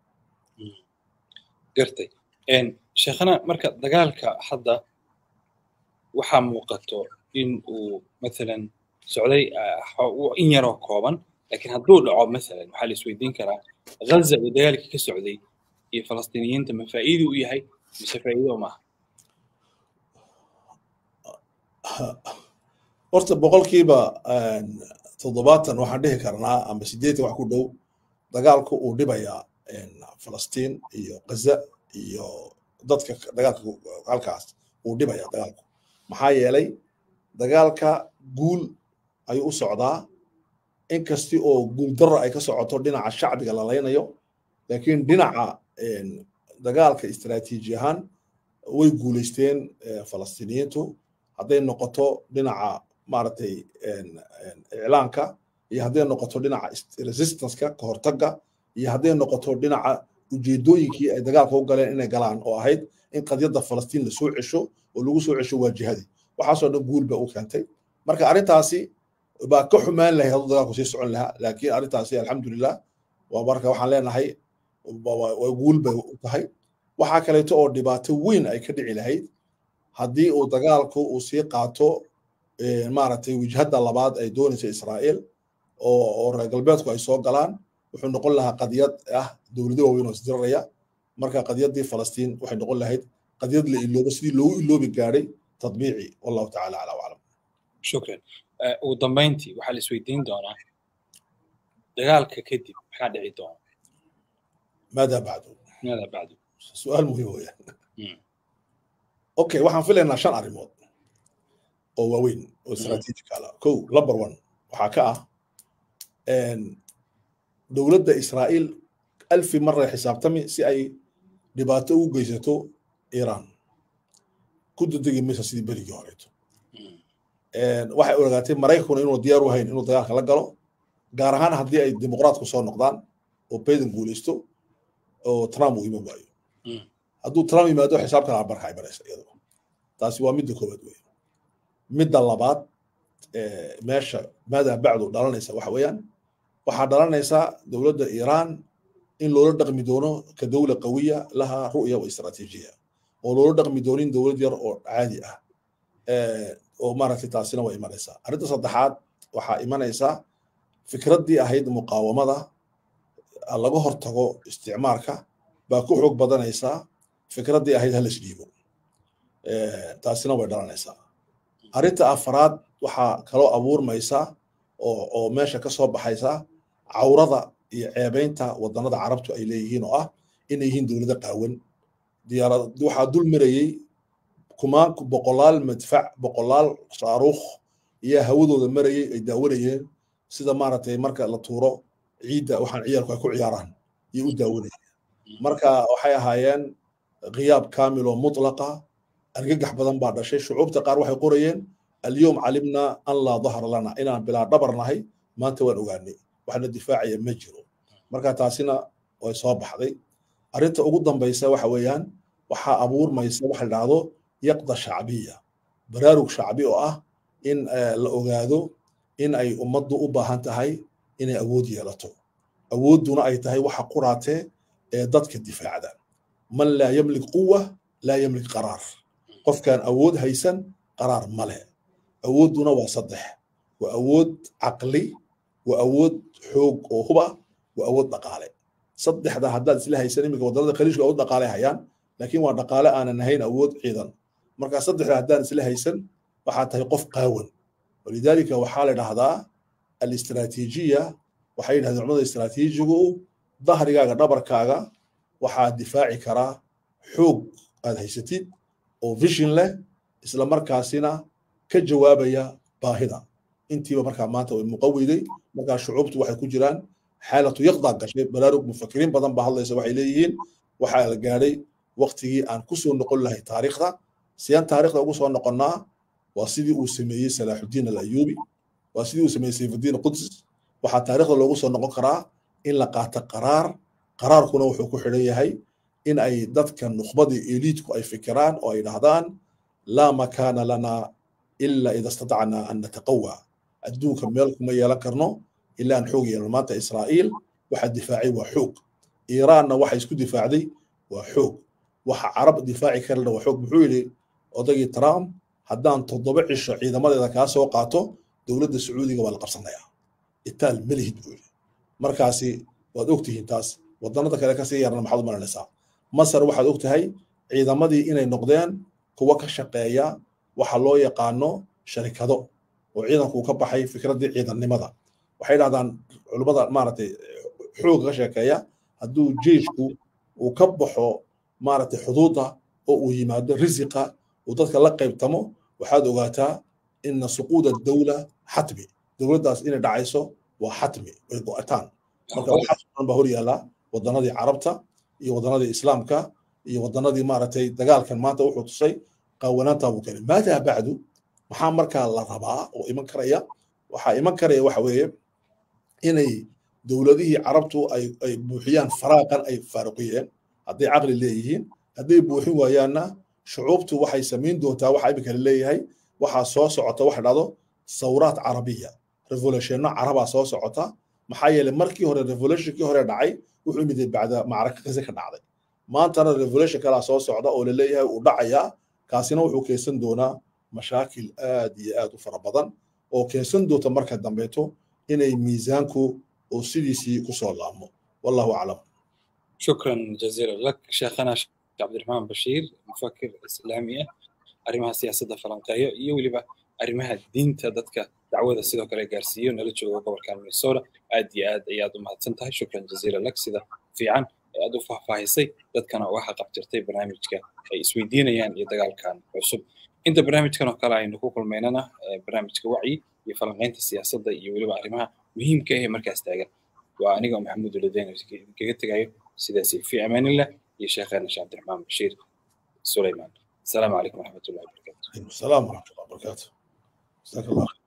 gartay sheekhana marka dagaalka hadda waxaa muuqato in uu mathalan socday in yaroo kooban laakiin hadduu dhaco mathalan waxaa la isweydiin karaa ghaza uu dagaalkii ka socday iyo falastiiniyiinta ma faa'iido u yahay mise faa'iido maaha horta boqolkiiba toddobaatan waxaan dhihi karnaa ama sideetan wax ku dhow dagaalku uu dhibayaa falastiin iyo gaza iyo dadka dagaalka halkaas uu dhibayaa dagaalku maxaa yeelay dagaalka guul ayuu u socdaa inkasti oo guul darro ay ka socoto dhinaca shacbiga la laynayo laakiin dhinaca dagaalka istaraatiiji ahaan way guulaysteen falastiiniyiintu hadday noqoto dhinaca maaragtay iclaanka iyo hadday noqoto dhinaca resistanceka ka hortagga iyo hadday noqoto dhinaca ujeedooyinkii ay dagaalka u galeen inay galaan oo ahayd in qadiyadda falastiin lasoo cesho oo lagu soo cesho waa jihadii waxaasoo dhan guul ba u keentay marka arrintaasi baa ka xumaan lahay hadduu dagaalku sii socon lahaa laakiin arrintaasi alxamdulilah waa marka waxaan leenahay waa guul bay u tahay waxaa kaleeto oo dhibaato weyn ay ka dhici lahayd haddii uu dagaalku uu sii qaato maaragtay wijhadda labaad ay doonaysa israa'iil oo reer galbeedku ay soo galaan wuxuu noqon lahaa qadiyad ah dowlado waaweyn oo isdiraraya marka qadiyaddii falastiin waxay noqon lahayd qadiyad la iloobo sidii loogu iloobi gaadhay tadbiici wallahu tacala calaa waclam shukran ugu dambayntii waxaa la isweydiin doonaa dagaalka kadib maxaa dhici doona maadaa bacdu maadaa bacdu su-aal muhiim weeyaan okay waxaan filaynaa shan arrimood oo waaweyn oo strategical ah kow number one waxaa ka ah dowladda israa'iil alfi maray xisaabtami si ay dhibaato ugu geysato iiraan ku dudegi maysa sidii berigii horeeto waxay ogaatay maraykankuna inuu diyaar u hayn inuu dagaalka la galo gaar ahaan haddii ay dimuqraatku soo noqdaan oo bayden guulaysto oo trump uu iman waayo hadduu trump yimaado xisaabtan albarka ay baraysa iyadoo taasi waa midda koowaad wey midda labaad meesha maadaa bacdu dhalanaysa waxa weeyaan waxaa dhalanaysaa dowladda iiraan in loola dhaqmi doono ka dowla qawiya laha ru'ya wa istraatiijiya oo loola dhaqmi doonin dowlad yar oo caadi ah oo maaragtay taasina waa imanaysaa arrinta saddexaad waxaa imanaysa fikraddii ahayd muqaawamada laga hortago isticmaalka baa ku xoog badanaysaa fikraddii ahayd halas dhiibo taasina way dhalanaysaa arrinta afraad waxaa kaloo abuurmaysa oo oo meesha ka soo baxaysa cawrada iyo ceebaynta wadannada carabtu ay leeyihiin oo ah inay yihiin dowlado qaawan diyaarad waxaa dul marayey kumaan boqolaal madfac boqolaal shaaruukh iyo hawadooda marayey ay daawanayeen sida maaragtay marka la tuuro ciidda waxaan ciyaalku ay ku ciyaaraan iyo u daawanayeen marka waxay ahaayeen khiyaab kaamil oo mutlaqa argagax badan baa dhashay shucuubta qaar waxay qorayeen alyowm calimna an laa dahra lana inaan bilaa dhabar nahay maanta waan ogaanay waxna difaacaya ma jiro marka taasina way soo baxday arrinta ugu dambaysa waxa weeyaan waxaa abuurmaysa waxa la dhahdo yaqda shacbiya baraarug shacbi oo ah in la ogaado in ay ummaddu u baahan tahay inay awood yeelato awoodduna ay tahay waxa quraatee ee dadka difaacda man laa yamlik quwa laa yamlik qaraar qofkaan awood haysan qaraar ma leh awoodduna waa saddex waa awood caqli waa awood xoog oo huba waa awood dhaqaale saddexda haddaad isla haysan iminka wadannada khaliijka awood dhaqaale hayaan laakiin waa dhaqaale aanan ahayn awood ciidan marka saddexda haddaan isla haysan waxaa tahay qof qaawan walidaalika waxaa la dhahdaa alistraatiijiya waxay yidhahdeen culimada istraatiijigu dahrigaaga dhabarkaaga waxaa difaaci karaa xoog aad haysatid oo vision leh isla markaasina ka jawaabaya baahida intiiba markaa maanta way muqaweyday markaa shucuubtu waxay ku jiraan xaalatu yaqdaa gashay baraarug mufakiriin badan baa hadlaysa waxay leeyihiin waxaa la gaadhay waktigii aan ku soo noqon lahay taariikhda siyaan taariikhda ugu soo noqonnaa waa sidii uu sameeyey salaaxudiin alayuubi waa sidii uu sameeyey sayfudiin qudus waxaa taariikhda loogu soo noqon karaa in la qaato qaraar qaraarkuna wuxuu ku xidhan yahay in ay dadka nukhbadii eliidku ay fikiraan oo ay dhahdaan laa makaana lana ila ida istatacnaa an nataqawa adduunka meel kuma yeelan karno ilaa aan xoog yeelno maanta israa'iil waxa difaacay waa xoog iiraanna waxa isku difaacday waa xoog waxa carab difaaci karana waa xoog muxuu yidhi odagii trump haddaan toddoba cisho ciidamadeeda kaa soo qaato dowladda sacuudiga waa la qabsanayaa itaal melihid buu yidhi markaasi waad ogtihiin taas wadannada kale kasii yarna maxaad u maranaysaa masar waxaad og tahay ciidamadii inay noqdeen kuwa ka shaqeeya waxa loo yaqaano sharikado oo ciidanku ka baxay fikraddii ciidannimada waxay dhahdaan culimmada maaragtay xooga ka sheekeeya hadduu jeeshku uu ka baxo maaragtay xuduudda oo uu yimaado risiqa uu dadka la qaybtamo waxaad ogaataa ina suquuda dawla xatmi dowladdaas inay dhacayso waa xatmi way go'ataan marka waxaas dhan baa hor yaallaa wadannadii carabta iyo wadannadii islaamka iyo wadannadii maaragtay dagaalkan maanta wuxuu tusay qaawanaantaa buu keenay maadaa bacdu maxaa markaa la rabaa oo iman karaya waxaa iman karaya waxa weeye inay dowladihii carabtu ay ay buuxiyaan faraaqan ay faaruqiyeen hadday caqli leeyihiin hadday buuxin waayaanna shucuubtu waxay samayn doontaa waxa imika la leeyahay waxaa soo socota waxa dhahdo sawraat carabiya revolutionno carabaa soo socota maxaa yeelay markii hore revolutionkii hore dhacay wuxuu yimid bacda macraka qise ka dhacday maantana revolution kalaa soo socda oo la leeyahay uu dhacayaa kaasina wuxuu keensan doonaa mashaakil aad iyo aad u fara badan oo keensan doonta marka dambeeto inay miisaanku oo sidiisii kusoo laabmo wallahu aclam شكرا جزيلا لك شيخنا عبد الرحمن بشير مفكر اسلامي arrimaha siyaasadda falanqeeyo iyo weliba arrimaha diinta dadka dacwada sidoo kale gaarsiiyo nala jooga gobolka minnesota aad iyo aad ayaad u mahadsan tahay shukran jaziila lak sida fiican ee aad u faahfaahisay dadkana waxa qabtirtay barnaamijka ay isweydiinayaan iyo dagaalkan cusub inta barnaamijkan oo kale aynu ku kulmaynana barnaamijka wacyi iyo falanqaynta siyaasadda iyo weliba arrimaha muhiimka ah ee markaas taagan waa aniga maxamuud uladeen kaga tegayo sidaasi fi amaanillah iyo sheekheena sheekh cabdiraxmaan bashiir sulaymaan السلام عليكم ورحمه الله وبركاته. السلام ورحمه الله وبركاته. جزاك الله خير.